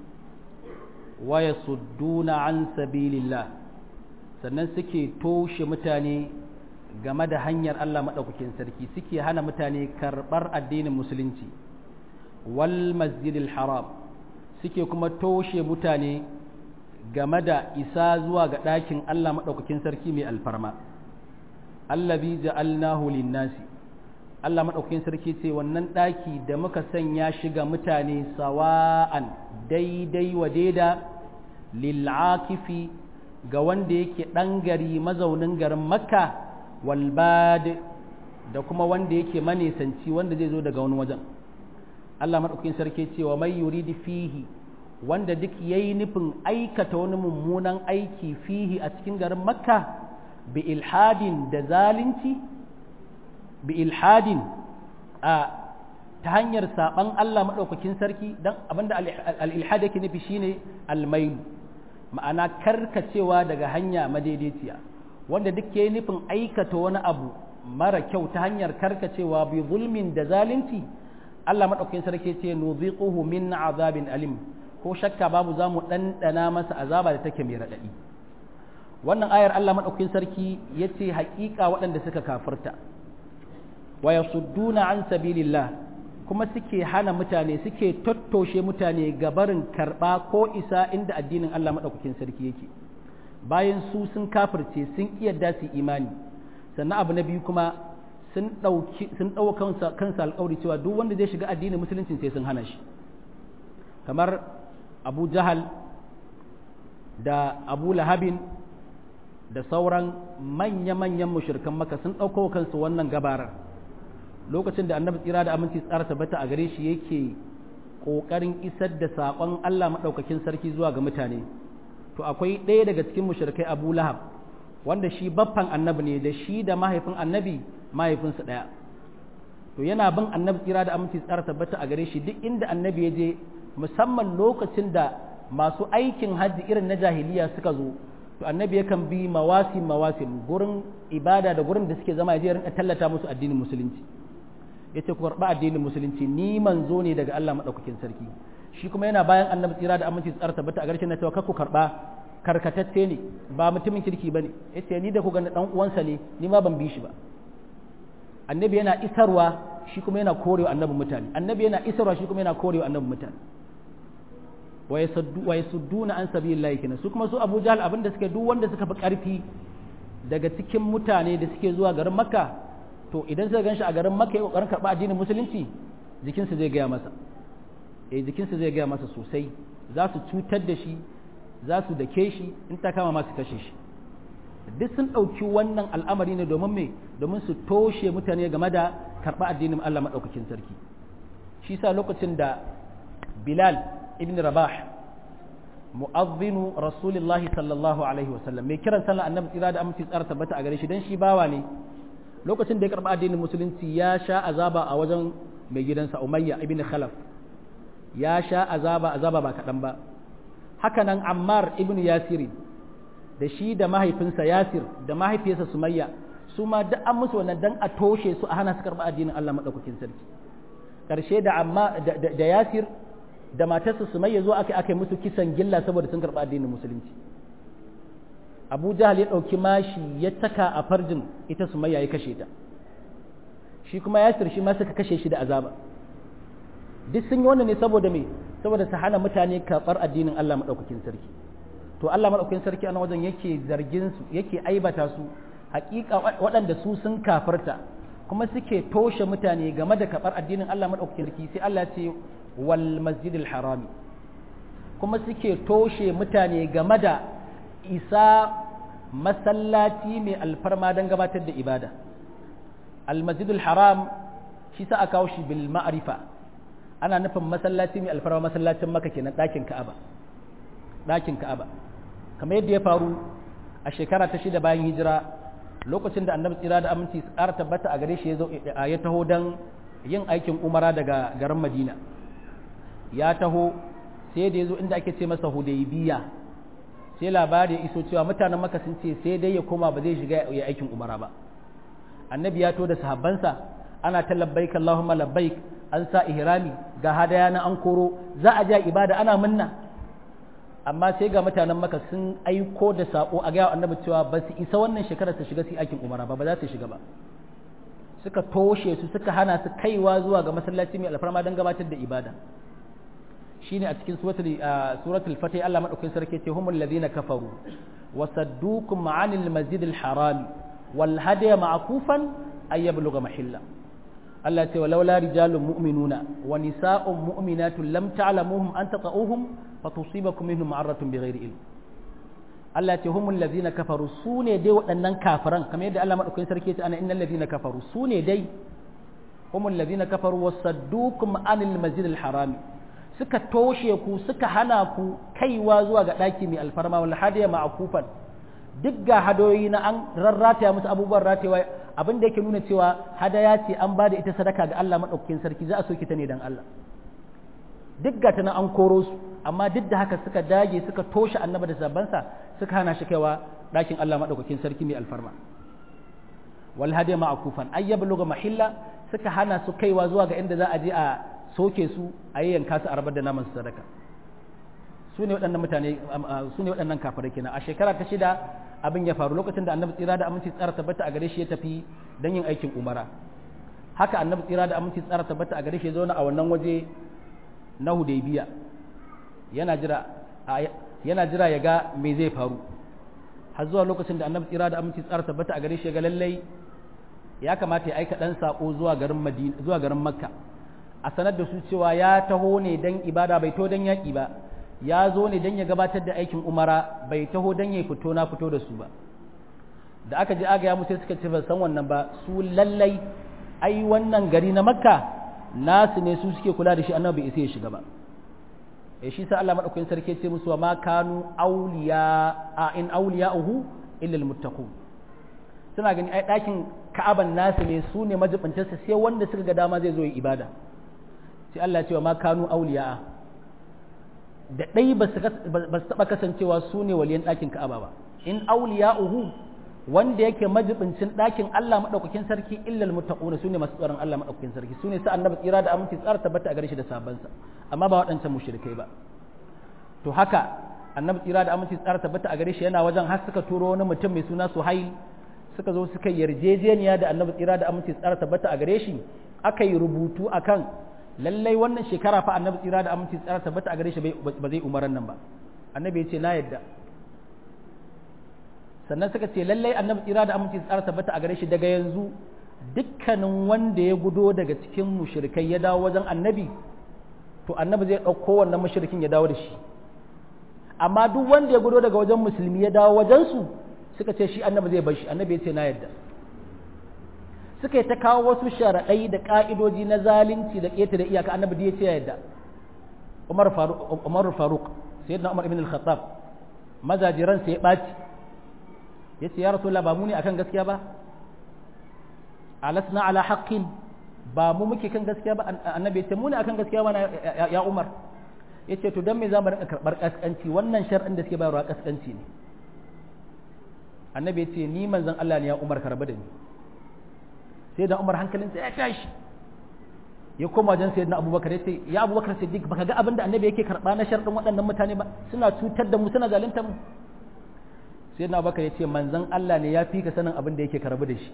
A: wa yasudduna an sabilillah sannan suke toshe mutane game da hanyar Allah maɗaukakin sarki suke hana mutane karɓar addinin musulunci wal masjidil haram suke kuma toshe mutane game da isa zuwa ga ɗakin Allah maɗaukakin sarki mai alfarma allazi ja'alnahu lin-nasi Allah madaukakin sarki ce wannan daki da muka sanya shi ga mutane sawa'an daidai wa daida lil'akifi ga wanda yake dan gari mazaunin garin Makka wal bad da kuma wanda yake manesanci wanda zai zo daga wani wajen Allah madaukakin sarki ce wa may yuridi fihi wanda duk yayi nufin aikata wani mummunan aiki fihi a cikin garin Makka bi ilhadin da zalunci bi ilhadin a ta hanyar saban Allah maɗaukakin sarki don abinda al-ilhad yake nufi shine almailu ma'ana karkacewa daga hanya madaidaiciya wanda duk yayi nufin aikata wani abu mara kyau ta hanyar karkacewa bi zulmin da zalunci Allah maɗaukakin sarki ce nuziquhu min azabin alim ko shakka babu za mu ɗanɗana masa azaba da take mai raɗaɗi wannan ayar Allah maɗaukakin sarki ya ce haƙiƙa waɗanda suka kafirta wa yasudduna an sabilillah kuma suke hana mutane suke tattoshe mutane gabarin karɓa ko isa inda addinin Allah maɗaukakin sarki yake bayan su sun kafirce sun yadda su imani sannan abu na biyu kuma sun ɗauki sun ɗauka kansa alƙawari cewa duk wanda zai shiga addinin musulunci sai sun hana shi kamar abu jahal da abu lahabin da sauran manya-manyan mushirkan maka sun ɗauko kansu wannan gabarar lokacin da annabi tsira da aminci tsara tabbata a gare shi yake ƙoƙarin isar da saƙon Allah maɗaukakin sarki zuwa ga mutane to akwai ɗaya daga cikin mushrikai Abu Lahab wanda shi baffan annabi ne da shi da mahaifin annabi mahaifinsa ɗaya to yana bin annabi tsira da aminci tsara tabbata a gare shi duk inda annabi ya je musamman lokacin da masu aikin hajji irin na jahiliya suka zo to annabi yakan bi mawasim mawasim gurin ibada da gurin da suke zama ya je rinka tallata musu addinin musulunci yace ku karba addinin musulunci ni manzo ne daga Allah madaukakin sarki shi kuma yana bayan annabi tsira da aminci tsara tabbata a garshen na cewa ku karba karkatacce ne ba mutumin kirki bane yace ni da ku ga dan uwansa ne ni ma ban bi shi ba annabi yana isarwa shi kuma yana korewa annabi mutane annabi yana isarwa shi kuma yana korewa annabi mutane wa yasudduna an sabilillahi kenan su kuma su Abu Jahl abinda suke duk wanda suka fi karfi daga cikin mutane da suke zuwa garin Makka to idan suka ganshi a garin Makka ya kokarin karba addinin musulunci jikinsa zai gaya masa eh jikinsa zai gaya masa sosai za su cutar da shi za su dake shi in ta kama masu kashe shi duk sun ɗauki wannan al'amari ne domin me domin su toshe mutane game da karɓa addinin Allah maɗaukakin sarki shi sa lokacin da Bilal ibn Rabah mu'azzinu Rasulullahi sallallahu alaihi wasallam mai kiran sallar annabi tsira da aminci tsara tabbata a gare shi dan shi bawa ne lokacin da ya karɓa addinin musulunci ya sha azaba a wajen mai gidansa Umayya ibn Khalaf ya sha azaba azaba ba kaɗan ba haka nan Ammar ibn Yasir da shi da mahaifinsa Yasir da mahaifiyarsa Sumayya su ma duk an musu wannan dan a toshe su a hana su karɓa addinin Allah madaukakin sarki ƙarshe da amma da yasir da matarsa sumayya zo aka aka musu kisan gilla saboda sun karɓi addinin musulunci abu jahal ya ɗauki mashi ya taka a farjin ita sumayya ya kashe ta shi kuma yasir shi ma suka kashe shi da azaba duk sun yi wannan ne saboda me saboda su hana mutane karɓar addinin Allah maɗaukakin sarki to Allah maɗaukakin sarki a wajen yake zargin su yake aibata su hakika waɗanda su sun kafarta kuma suke toshe mutane game da karɓar addinin Allah maɗaukakin sarki sai Allah ce wal masjidil harami kuma suke toshe mutane game da isa masallaci mai alfarma don gabatar da ibada almasjidul haram shi sa a kawo shi bil ma'arifa ana nufin masallaci mai alfarma masallacin maka kenan ɗakin ka'aba ɗakin ka'aba kamar yadda ya faru a shekara ta shida bayan hijira lokacin da annabi tsira da aminci tsara tabbata a gare shi ya taho don yin aikin umara daga garin madina ya taho sai da ya zo inda ake ce masa hudaybiya sai labari ya iso cewa mutanen maka sun ce sai dai ya koma ba zai shiga ya aikin umara ba annabi ya to da sahabbansa ana ta labbaik allahumma labbaik an sa ihrami ga hadaya na an koro za a ja ibada ana munna amma sai ga mutanen maka sun aiko da sako a ga annabi cewa ba su isa wannan shekarar su shiga su aikin umara ba ba za su shiga ba suka toshe su suka hana su kaiwa zuwa ga masallaci mai alfarma don gabatar da ibada shine a cikin suratul fatih Allah madaukakin sarki ce humul ladina kafaru wa saddukum anil masjidil haram wal hadiya ma'kufan ay yablugha mahilla Allah ce walaula rijalun mu'minuna wa nisa'un mu'minatun lam ta'lamuhum an taqa'uhum fatusibakum minhum ma'aratun bighairi ilm Allah ce humul ladina kafaru sune dai waɗannan kafiran kamar yadda Allah madaukakin sarki ce ana innal ladina kafaru sune dai humul ladina kafaru wa saddukum anil masjidil harami suka toshe ku suka hana ku kaiwa zuwa ga ɗaki mai alfarma wal hadiya ma'kufan duk ga hadoyi na an rarrataya musu abubuwan ratewa abin da yake nuna cewa hadaya ce an bada ita sadaka ga Allah madaukakin sarki za a soke ta ne dan Allah duk ga ta nan an koro su amma duk da haka suka dage suka toshe annaba da sabansa suka hana shi kaiwa ɗakin Allah madaukakin sarki mai alfarma wal hadiya ma'kufan ayyabluga mahilla suka hana su kaiwa zuwa ga inda za a je a soke su a yi yanka su a rabar da naman su sadaka su ne waɗannan mutane su ne waɗannan kafirai kenan a shekara ta shida abin ya faru lokacin da annabi tsira da aminci tsara tabbata a gare shi ya tafi don yin aikin umara haka annabi tsira da aminci tsara tabbata a gare shi ya zauna a wannan waje na hudaybiya yana jira yana jira ya ga me zai faru har zuwa lokacin da annabi tsira da aminci tsara tabbata a gare shi ya ga lallai ya kamata ya aika ɗan saƙo zuwa garin madina zuwa garin makka a sanar da su cewa ya taho ne don ibada bai to don yaƙi ba ya zo ne don ya gabatar da aikin umara bai taho don ya fito na fito da su ba da aka ji aga ya musu suka ce ba san wannan ba su lallai ai wannan gari na makka nasu ne su suke kula da shi annabi bai isa ya shiga ba eh shi sa Allah madaukakin sarki ce musu wa ma kanu awliya a in awliya'uhu illa almuttaqun suna gani ai dakin ka'aban nasu ne su ne majibintarsa sai wanda suka ga dama zai zo yi ibada sai Allah cewa ma kanu auliya da ɗai ba su taɓa kasancewa su ne waliyan ɗakin ka'aba ba in auliya'uhu wanda yake majibincin ɗakin Allah maɗaukakin sarki illal muttaquna su ne masu tsaron Allah maɗaukakin sarki su ne sa annabi tsira da aminci tsara tabbata a gare shi da sabansa amma ba waɗancan mushrikai ba to haka annabi tsira da aminci tsara tabbata a gare shi yana wajen har suka turo wani mutum mai suna Suhail suka zo suka yarjejeniya da annabi tsira da aminci tsara tabbata a gare shi aka yi rubutu akan lallai wannan shekara fa annabi tsira da aminci tsara tabbata a gare shi ba zai umaran nan ba annabi ya ce na yadda sannan suka ce lallai annabi tsira da aminci tsara tabbata a gare shi daga yanzu dukkanin wanda ya gudo daga cikin mushrikai ya dawo wajen annabi to annabi zai ɗauko wannan mushrikin ya dawo da shi amma duk wanda ya gudo daga wajen musulmi ya dawo wajen su suka ce shi annabi zai bar shi annabi ya ce na yadda suka yi ta kawo wasu sharaɗai da ƙa'idoji na zalunci da ƙetare iyaka annabi da ya ce yadda Umar Faruk Umar Faruk sayyidina Umar ibn al-Khattab mazajiran sai ya ɓaci yace ya Rasulullah ba mu ne akan gaskiya ba alasna ala haqqin ba mu muke kan gaskiya ba annabi ya ce mu ne akan gaskiya ba ya Umar yace to dan me za mu rinka karɓar kaskanci wannan shar'in da suke bayarwa kaskanci ne annabi ya ce ni manzon Allah ne ya Umar karba da ni sai da umar hankalinsa ya tashi ya koma wajen sayyidina abubakar ya ce ya abubakar siddiq baka ga abin da annabi yake karba na sharɗin waɗannan mutane ba suna cutar da mu suna zalunta mu sayyidina abubakar ya ce manzon Allah ne ya fi ka sanin abin da yake karbu da shi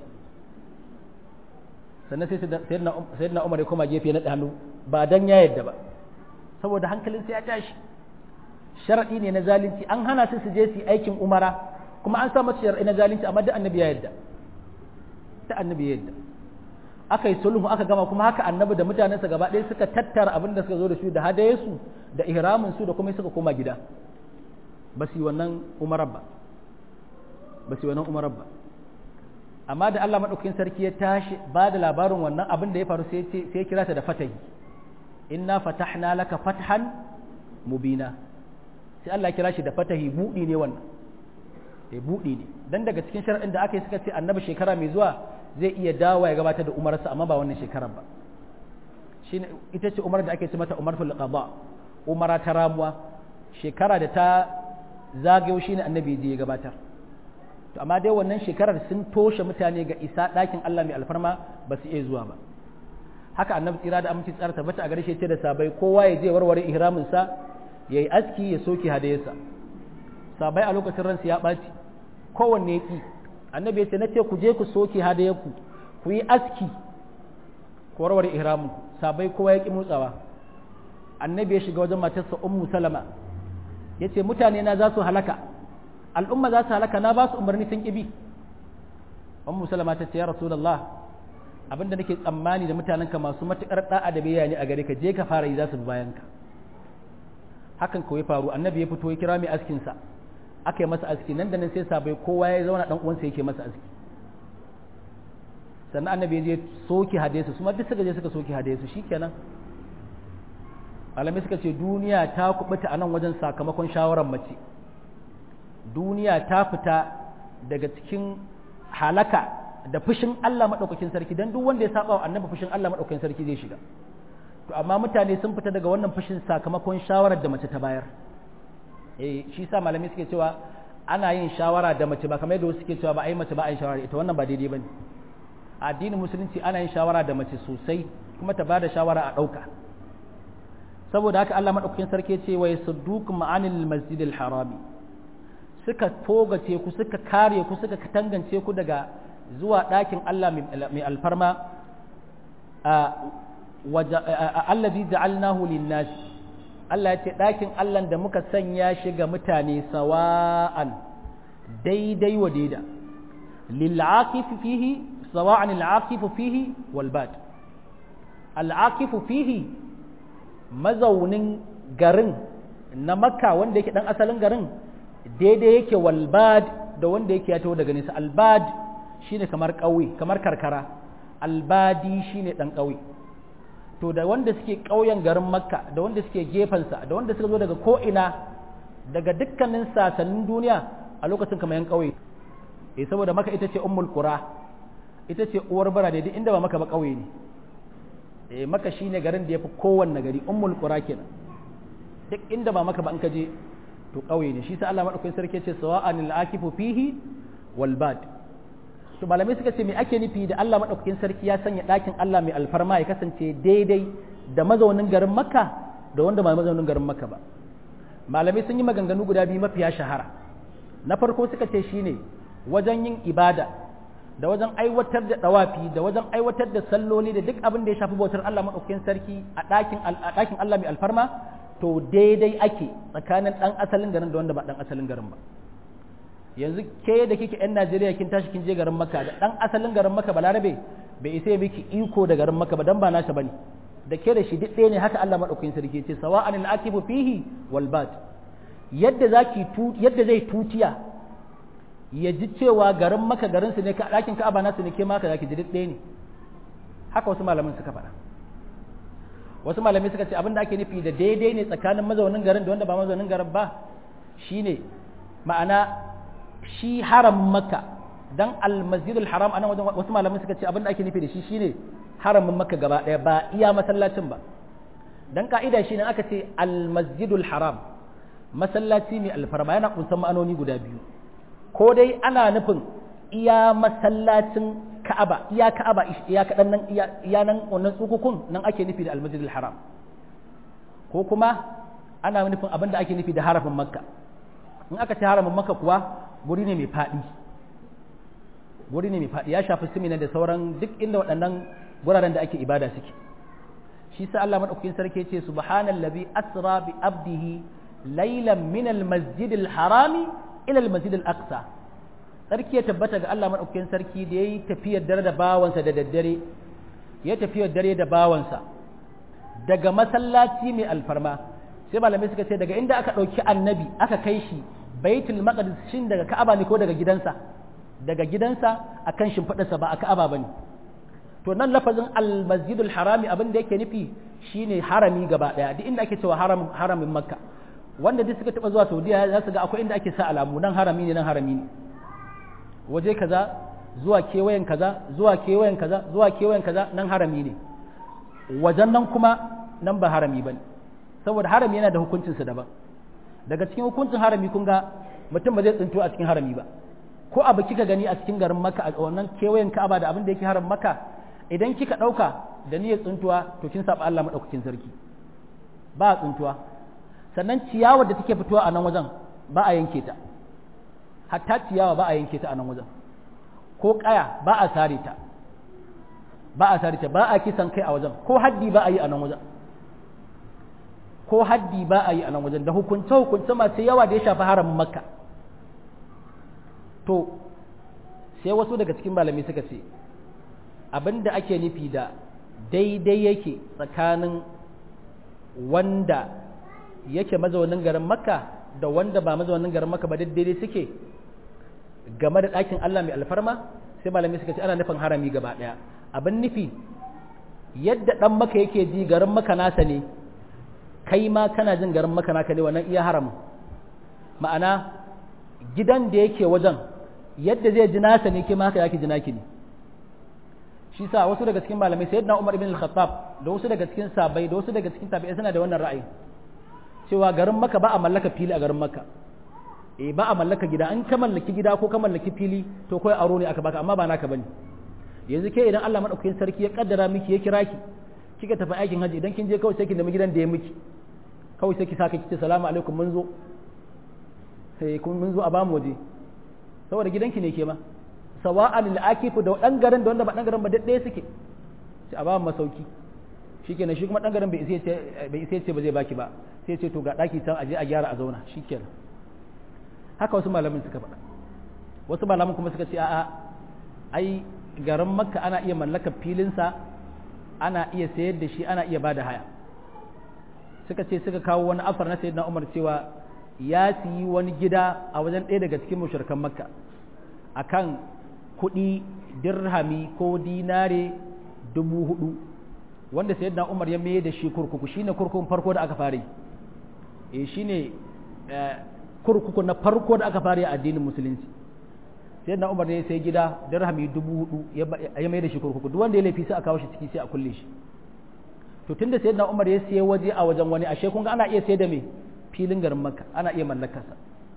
A: sannan sai sayyidina umar ya koma gefe na hannu ba dan ya yadda ba saboda hankalin sai ya tashi sharadi ne na zalunci an hana su su je su aikin umara kuma an sa masa sharadi na zalunci amma da annabi ya yadda da annabi ya yadda aka yi sulhu aka gama kuma haka annabi da mutanensa gaba ɗaya suka tattara abin da suka zo da shi da hadayensu da ihramin su da kuma suka koma gida ba su yi wannan umarar ba ba su yi wannan umarar ba amma da Allah madaukakin sarki ya tashi ba da labarin wannan abin da ya faru sai sai ya kira ta da fatahi inna fatahna laka fathan mubina sai Allah ya kira shi da fatahi budi ne wannan eh budi ne dan daga cikin shar'in da aka yi suka ce annabi shekara mai zuwa zai iya dawo ya gabatar da umarsa amma ba wannan shekarar ba shine ita ce umar da ake ce mata umartul qada umara ta ramuwa shekara da ta zagayo shine annabi je ya gabatar to amma dai wannan shekarar sun toshe mutane ga isa ɗakin Allah mai alfarma ba su iya zuwa ba haka annabi tsira da aminci tsara tabbata a gare shi ce da sabai kowa ya je warware ihramin sa yayi aski ya soki hadayarsa sabai a lokacin ransu ya ɓaci kowanne ya ki annabi ya ce na ce ku je ku soke hadayarku ku yi aski ku warware ihramin ku sabai kowa ya ki motsawa annabi ya shiga wajen matarsa ummu salama ya ce mutane na za su halaka al'umma za su halaka na ba su umarni sun ƙibi ummu salama ta ce ya rasulullah abinda nake tsammani da mutanenka masu matuƙar da'a da biyayya ne a gare ka je ka fara yi za su bi bayan ka hakan kawai faru annabi ya fito ya kira mai askin sa aka yi masa aski nan da nan sai sabai kowa ya zauna dan uwansa yake masa aski sannan annabi ya je soki hadesu su ma duk suka je suka soki hadesu shikenan malamai suka ce duniya ta kubuta a nan wajen sakamakon shawarar mace duniya ta fita daga cikin halaka da fushin Allah maɗaukakin sarki don duk wanda ya saba wa annabi fushin Allah maɗaukakin sarki zai shiga to amma mutane sun fita daga wannan fushin sakamakon shawarar da mace ta bayar eh shi sa malamai suke cewa ana yin shawara da mace ba kamar yadda wasu suke cewa ba ai mace ba a yin shawara ita wannan ba daidai bane a addinin musulunci ana yin shawara da mace sosai kuma ta bada shawara a ɗauka saboda haka Allah maɗaukakin sarki ce wa yasuddukum anil masjidil harami suka togace ku suka kare ku suka tangance ku daga zuwa ɗakin Allah mai alfarma allazi ja'alnahu linnas Allah ya ce ɗakin Allah da muka sanya shi ga mutane sawa'an daidai wa daida lil'aqif fihi sawa'an al'aqif fihi wal bad al'aqif fihi mazaunin garin na makka wanda yake dan asalin garin daidai yake walbad da wanda yake ya taho daga nesa albad shine kamar ƙauye kamar karkara albadi shine dan ƙauye to da wanda suke ƙauyen garin makka da wanda suke gefensa da wanda suka zo daga ko'ina daga dukkanin sasannin duniya a lokacin kamar yan ƙauye eh saboda maka ita ce ummul qura ita ce uwar birane duk inda ba maka ba ƙauye ne eh maka shine garin da yafi kowanne gari ummul qura kenan duk inda ba maka ba an ka je to ƙauye ne shi sa Allah madaukakin sarki ce sawa'an al-akifu fihi wal bad to malamai suka ce me ake nufi da Allah madaukakin sarki ya sanya ɗakin Allah mai alfarma ya kasance daidai da mazaunin garin Makka da wanda ba mazaunin garin Makka ba malamai sun yi maganganu guda biyu mafiya shahara na farko suka ce shine wajen yin ibada da wajen aiwatar da dawafi da wajen aiwatar da salloli da duk abin da ya shafi bautar Allah madaukakin sarki a ɗakin a ɗakin Allah mai alfarma to daidai ake tsakanin ɗan asalin garin da wanda ba ɗan asalin garin ba yanzu ke da kike yan Najeriya kin tashi kin je garin Makka da ɗan asalin garin Makka balarabe bai isa ya miki iko da garin Makka ba dan ba nasa bane da ke da shi duk ɗaya ne haka Allah madaukakin sarki ce sawa'an al-akifu fihi wal bad yadda zaki yadda zai tutiya ya ji cewa garin Makka garin su ne ka ɗakin Ka'aba nasu ne ke maka zaki ji duk ɗaya ne haka wasu malaman suka faɗa wasu malamai suka ce abin da ake nufi da daidai ne tsakanin mazaunin garin da wanda ba mazaunin garin ba shine ma'ana shi haramin makka dan almasjidul haram anan wajen wasu malamai suka ce abin da ake nufi da shi shine haramin makka gaba daya ba iya masallacin ba dan ka'ida shine aka ce almasjidul haram masallaci mai alfarma yana kunsan ma'anoni guda biyu ko dai ana nufin iya masallacin ka'aba iya ka'aba iya kaɗan nan iya nan wannan tsukukun nan ake nufi da almasjidil haram ko kuma ana nufin abin da ake nufi da harafin makka in aka ce haramin makka kuwa guri ne mai faɗi guri ne mai faɗi ya shafi simina da sauran duk inda waɗannan guraren da ake ibada suke shi sa Allah madaukakin sarki ce subhanallazi asra bi abdihi laylan min almasjidil harami ila almasjidil aqsa sarki ya tabbata ga Allah madaukakin sarki da yayi tafiyar dare da bawansa da daddare ya tafiyar dare da bawansa daga masallaci mai alfarma sai malamai suka ce daga inda aka ɗauki annabi aka kai shi baitul maqdis shin daga ka'aba ne ko daga gidansa daga gidansa akan shimfiɗarsa ba a ka'aba bane to nan lafazin almasjidul harami abin da yake nufi shine harami gaba daya duk inda ake cewa haram haramin makka wanda duk suka taba zuwa saudiya za su ga akwai inda ake sa alamu nan harami ne nan harami ne waje kaza zuwa kewayen kaza zuwa kewayen kaza zuwa kewayen kaza nan harami ne wajen nan kuma nan ba harami bane saboda harami yana da hukuncinsa daban daga cikin hukuncin harami kun ga mutum ba zai tsinto a cikin harami ba ko abu kika gani a cikin garin maka a wannan kewayen ka'aba da abin da yake haram maka idan kika ɗauka da niyyar tsuntuwa to kin saba Allah maɗaukakin sarki ba a tsuntuwa sannan ciyawar da take fitowa a nan wajen ba a yanke ta hatta ciyawa ba a yanke ta a nan wajen ko ƙaya ba a sare ta ba a sare ta ba a kisan kai a wajen ko haddi ba a yi a nan wajen ko haddi ba a yi a nan wajen da hukunce hukunce masu yawa da ya shafi haramin makka to sai wasu daga cikin malamai suka ce abin da ake nufi da daidai yake tsakanin wanda yake mazaunin garin makka da wanda ba mazaunin garin makka ba daidai suke game da ɗakin Allah mai alfarma sai malamai suka ce ana nufin harami gaba ɗaya abin nufi yadda ɗan maka yake ji garin maka nasa ne kai ma kana jin garin maka naka ne wannan iya haramun ma'ana gidan da yake wajen yadda zai ji nasa ne ke ma haka yake ji naki ne shi sa wasu daga cikin malamai sayyidina Umar ibn al-Khattab da wasu daga cikin sabai da wasu daga cikin tabi'ai suna da wannan ra'ayi cewa garin Makka ba a mallaka fili a garin Makka eh ba a mallaka gida an ka mallaki gida ko ka mallaki fili to kai aro ne aka baka amma ba naka bane yanzu ke idan Allah madaukakin sarki ya kaddara miki ya kira ki kika tafi aikin haji idan kin je kawai sai ki nemi gidan da ya miki kawai sai ki saka ki ce salamu alaikum mun zo sai kun mun zo a bamu waje saboda gidanki ne ke ma sawa'an al'akifu da dan garin da wanda ba dan garin ba ɗaya suke sai a ba mu masauki shikenan shi kuma dan garin bai isa ce bai isa ce ba zai baki ba sai ce to ga daki can aje a gyara a zauna shikenan haka wasu malamin suka faɗa wasu malamin kuma suka ce a'a ai garin makka ana iya mallakar filinsa ana iya sayar da shi ana iya bada haya suka ce suka kawo wani afar na sayyidina umar cewa ya siyi wani gida a wajen ɗaya daga cikin mushrikan makka akan kuɗi dirhami ko dinare dubu hudu wanda sayyidina umar ya mai da shi kurkuku shine kurkukun farko da aka fare eh shine kurkuku na farko da aka fare a addinin musulunci sayyidina umar ne sai gida dirhami dubu hudu ya mai da shi kurkuku duk wanda ya laifi sai a kawo shi ciki sai a kulle shi to tunda sayyidina umar ya siya waje a wajen wani ashe kun ga ana iya sayar da me filin garin makka ana iya mallakarsa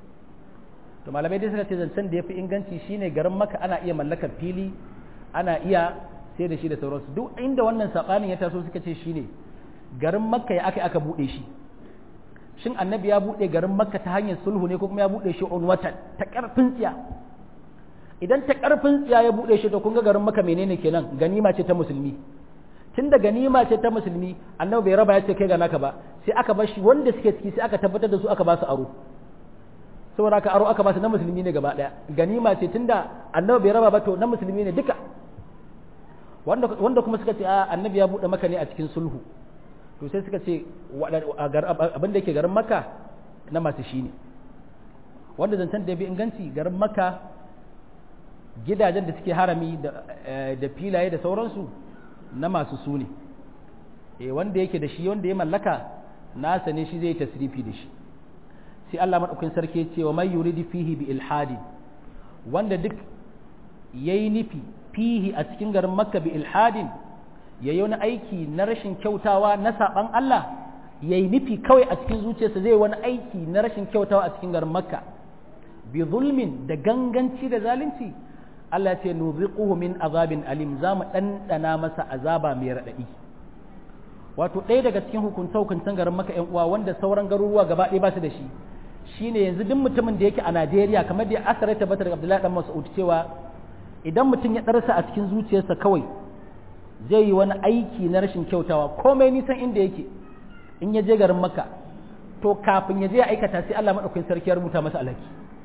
A: to malamai dai suka ce zancen da ya fi inganci shine garin maka ana iya mallakar fili ana iya sai da shi da sauransu duk inda wannan saɓanin ya taso suka ce shine garin makka ya aka aka buɗe shi shin annabi ya buɗe garin makka ta hanyar sulhu ne ko kuma ya buɗe shi on watan ta ƙarfin tsiya idan ta ƙarfin tsiya ya buɗe shi to kun ga garin makka menene kenan ganima ce ta musulmi tun da ganima ce ta musulmi annabi bai raba ya ce kai ga naka ba sai aka bar shi wanda suke ciki sai aka tabbatar da su aka ba su aro saboda aka aro aka ba su na musulmi ne gaba daya ganima ce tunda annabi bai raba ba to na musulmi ne duka wanda wanda kuma suka ce a annabi ya bude maka ne a cikin sulhu to sai suka ce abin da yake garin maka na masu shi ne wanda zancen da ya bi inganci garin maka gidajen da suke harami da filaye da sauransu na masu su ne wanda yake da shi wanda ya mallaka nasa ne shi zai tasrifi da shi sai Allah maɗaukin sarki ce wa mai yuridi fihi bi ilhadi wanda duk yayi nufi fihi a cikin garin makka bi ilhadin ya yi wani aiki na rashin kyautawa na saɓan Allah ya yi nufi kawai a cikin zuciyarsa zai wani aiki na rashin kyautawa a cikin garin makka bi zulmin da ganganci da zalunci Allah ce nuziquhu min azabin alim za mu ɗanɗana masa azaba mai raɗaɗi wato ɗaya daga cikin hukunta hukuntan garin maka ƴan uwa wanda sauran garuruwa gaba ɗaya ba su da shi shine yanzu duk mutumin da yake a Najeriya kamar da asara ta bata daga Abdullahi dan Mas'ud cewa idan mutum ya ɗarsa a cikin zuciyarsa kawai zai yi wani aiki na rashin kyautawa komai nisan inda yake in ya je garin maka to kafin ya je ya aikata sai Allah maɗaukakin sarki ya rubuta masa alhaki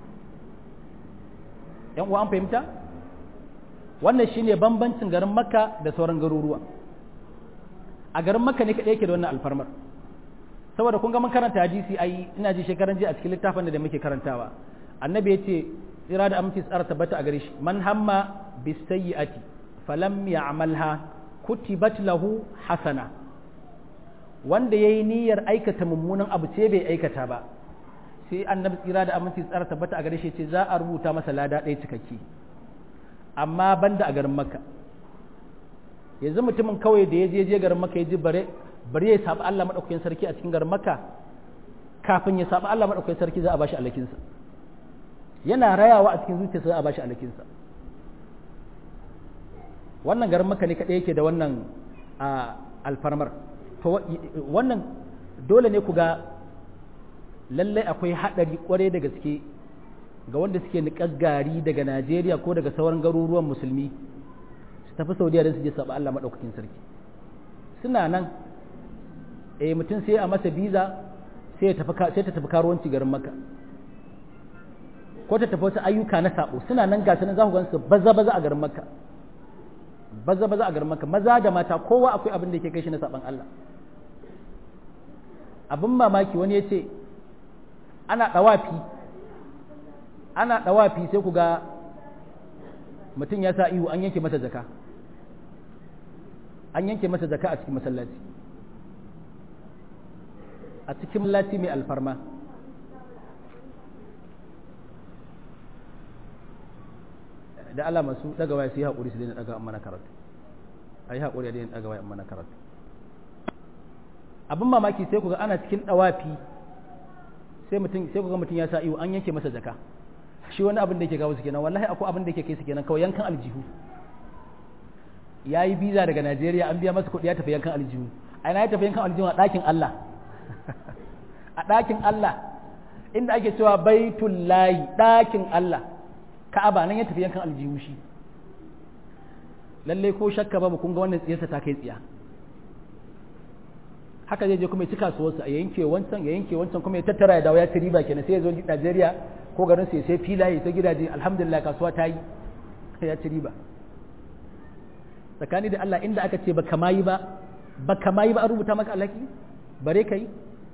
A: yan uwa an fahimta wannan shine bambancin garin makka da sauran garuruwa a garin makka ne kaɗai yake da wannan alfarmar saboda kun ga mun karanta hadisi ai ina ji shekaran jiya a cikin littafin da muke karantawa annabi ya ce tsira da aminci tsara tabbata a gare shi man hamma bisayyi'ati falam ya'malha kutibat lahu hasana wanda yayi niyyar aikata mummunan abu ce bai aikata ba sai annabi tsira da aminci tsara tabbata a gare shi ce za a rubuta masa lada ɗaya cikakke amma banda a garin makka yanzu mutumin kawai da ya je je garin makka ya ji bare bare ya saba Allah madaukakin sarki a cikin garin makka kafin ya saba Allah madaukakin sarki za a bashi alakinsa yana rayawa a cikin zuciyarsa za a bashi alakinsa wannan garin makka ne kaɗai yake da wannan alfarmar to wannan dole ne ku ga lallai akwai haɗari ƙwarai da gaske ga wanda suke niƙar gari daga najeriya ko daga sauran garuruwan musulmi su tafi saudiya don su je saba allah maɗaukakin sarki suna nan eh mutum sai a masa biza sai ta tafi karuwanci garin maka ko ta tafi wasu ayyuka na sabo suna nan gasu nan za ku gan su baza baza a garin makka baza baza a garin makka maza da mata kowa akwai abin da yake kai shi na saban Allah abin mamaki wani ya ce ana ɗawafi ana ɗawafi sai ku ga mutum ya sa ihu an yanke masa jaka an yanke masa jaka a cikin masallaci a cikin masallaci mai alfarma da Allah masu daga waya su yi haƙuri su daina daga mana karatu a yi haƙuri a daina daga waya mana karatu abin mamaki sai ku ga ana cikin ɗawafi sai mutum sai ku ga mutum ya sa iyo an yanke masa jaka shi wani abin da yake gawo su kenan wallahi akwai abin da yake kai su kenan kawai yankan aljihu ya yi biza daga Najeriya an biya masa kuɗi ya tafi yankan aljihu a ina ya tafi yankan aljihu a ɗakin Allah a ɗakin Allah inda ake cewa baitul layi ɗakin Allah ka'aba nan ya tafi yankan aljihu shi lalle ko shakka ba mu kun ga wannan tsiyarsa ta kai tsiya haka zai je kuma ya ci kasuwarsa a yanke wancan ya yanke wancan kuma ya tattara ya dawo ya ci riba kenan sai ya zo Najeriya ko garin sai sai filaye sai gidaje alhamdulillah kasuwa ta yi ya ci riba tsakani da Allah inda aka ce baka mayi ba baka mayi ba an rubuta maka alhaki bare kai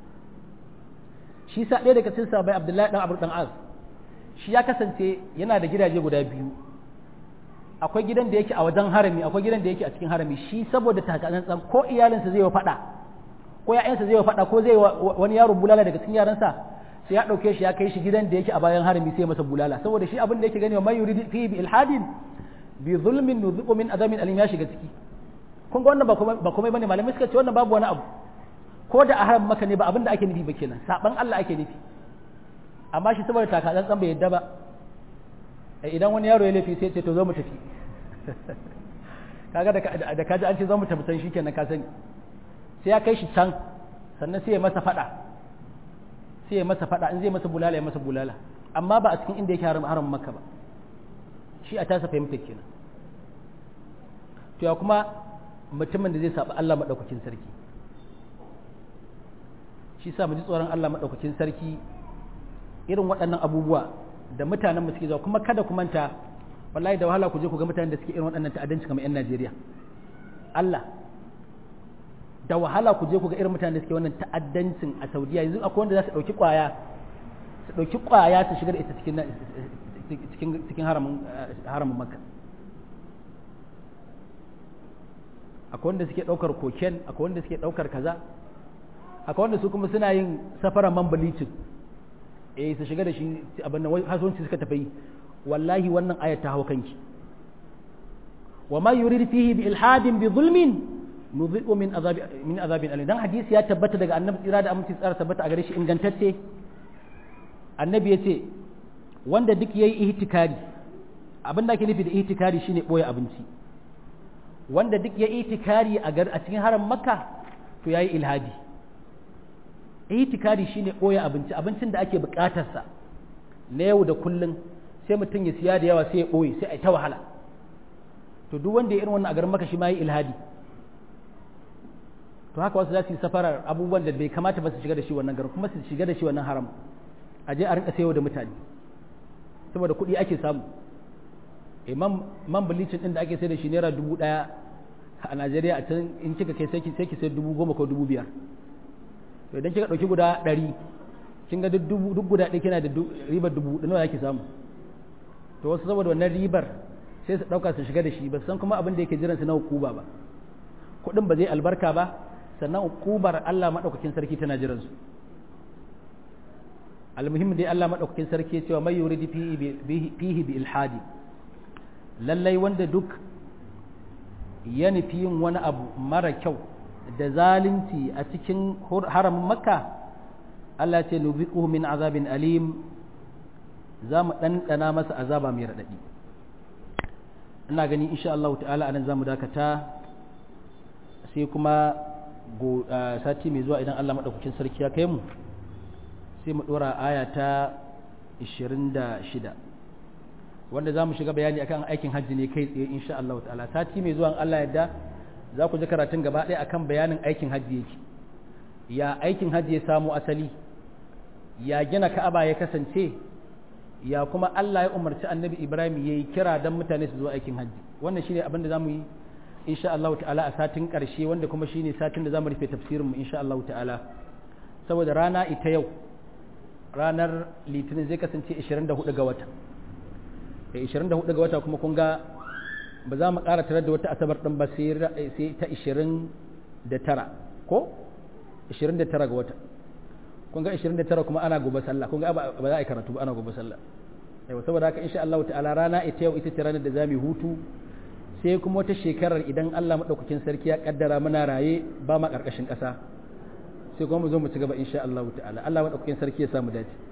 A: shi sa ɗaya daga cikin sabai Abdullahi dan Abu dan Az shi ya kasance yana da gidaje guda biyu akwai gidan da yake a wajen harami akwai gidan da yake a cikin harami shi saboda takatsantsan ko iyalinsa zai wa faɗa ko ya'yansa zai wa faɗa ko zai wani yaro bulala daga cikin yaransa sai ya ɗauke shi ya kai shi gidan da yake a bayan harami sai masa bulala saboda shi abin da yake gani wa man yuridu fi bi ilhadin bi zulmin nuziqu min adamin alim ya shiga ciki kun ga wannan ba komai ba komai bane malamai suka ce wannan babu wani abu ko da a haram maka ne ba abin da ake nufi ba kenan saban Allah ake nufi amma shi saboda takatsantsan bai yadda ba idan wani yaro ya laifi sai ce to zo mu tafi kaga da kaji an ce zo mu tafi san shikenan ka sani sai ya kai shi can sannan sai ya masa fada sai ya masa fada in zai masa bulala ya masa bulala amma ba a cikin inda yake haram haram maka ba shi a tasa fahimta kenan to ya kuma mutumin da zai saba Allah madaukakin sarki shi sa mu ji tsoron Allah madaukakin sarki irin waɗannan abubuwa da mutanen mu suke zuwa kuma kada ku manta wallahi da wahala ku je ku ga mutanen da suke irin waɗannan ta'addanci kamar 'yan Najeriya Allah da wahala ku je ku ga irin mutanen da suke wannan ta'addancin a Saudiya yanzu akwai wanda za su ɗauki ƙwaya su ɗauki ƙwaya su shigar ita cikin cikin cikin haramin haramin Makka akwai wanda suke ɗaukar koken akwai wanda suke ɗaukar kaza akwai wanda su kuma suna yin safaran man bleaching eh su shiga da shi abin nan hasuwanci suka tafi wallahi wannan ayat ta hawa kanki wa ma yurid fihi bi ilhadin bi zulmin nudhiqu min azabi min azabin alim dan hadisi ya tabbata daga annabi tsira da aminci tsara tabbata a gare shi ingantacce annabi yace wanda duk yayi ihtikari abin da ake nufi da itikari shine boye abinci wanda duk ya itikari a gar a cikin haram makka to yayi ilhadi itikari shine boye abinci abincin da ake bukatarsa na yau da kullun sai mutum ya siya da yawa sai ya boye sai a ta wahala to duk wanda ya irin wannan a garin makka shi ma yi ilhadi to haka wasu za su yi safarar abubuwan da bai kamata ba su shiga da shi wannan garin kuma su shiga da shi wannan haram a je a rinka sayo da mutane saboda kuɗi ake samu imam man bilicin din da ake sai da shi naira dubu ɗaya a najeriya a can in kika kai sai ki sai ki sai dubu goma ko dubu biyar to idan kika ɗauki guda ɗari kin ga duk guda ɗaya kina da ribar dubu da nawa yake samu to wasu saboda wannan ribar sai su ɗauka su shiga da shi ba san kuma abin da yake jiran su na hukuma ba kuɗin ba zai albarka ba sannan hukubar Allah maɗaukakin sarki tana jiran su almuhim dai Allah maɗaukakin sarki ya cewa mai yuridi fihi bi ilhadi lallai wanda duk ya nufi yin wani abu mara kyau da zalunci a cikin haramin makka Allah ce nubiquhu min azabin alim za mu ɗanɗana masa azaba mai raɗaɗi ina gani insha Allah ta'ala anan za mu dakata sai kuma sati mai zuwa idan Allah maɗaukakin sarki ya kai mu sai mu ɗora aya ta 26 wanda za mu shiga bayani akan aikin hajji ne kai tsaye insha Allah ta'ala sati mai zuwa Allah yadda za ku ji karatun gaba ɗaya akan bayanin aikin hajji yake ya aikin hajji ya samu asali ya gina ka'aba ya kasance ya kuma Allah ya umarci annabi Ibrahim ya yi kira don mutane su zo aikin hajji wannan shine abin da za mu yi insha Allah ta'ala a satin ƙarshe wanda kuma shine satin da za mu rufe tafsirinmu insha Allah ta'ala saboda rana ita yau ranar litinin zai kasance 24 ga wata da 24 ga wata kuma kun ga ba za mu ƙara tarar da wata asabar ɗin ba sai ta 29 ko 29 ga wata kun ga 29 kuma ana gobe sallah kun ga ba za a yi karatu ba ana gobe sallah yau saboda haka insha Allah ta'ala rana ita yau ita ce ranar da za mu hutu sai kuma wata shekarar idan Allah maɗaukakin sarki ya kaddara muna raye ba ma ƙarƙashin ƙasa sai kuma mu zo mu ci gaba insha Allah ta'ala Allah maɗaukakin sarki ya samu dace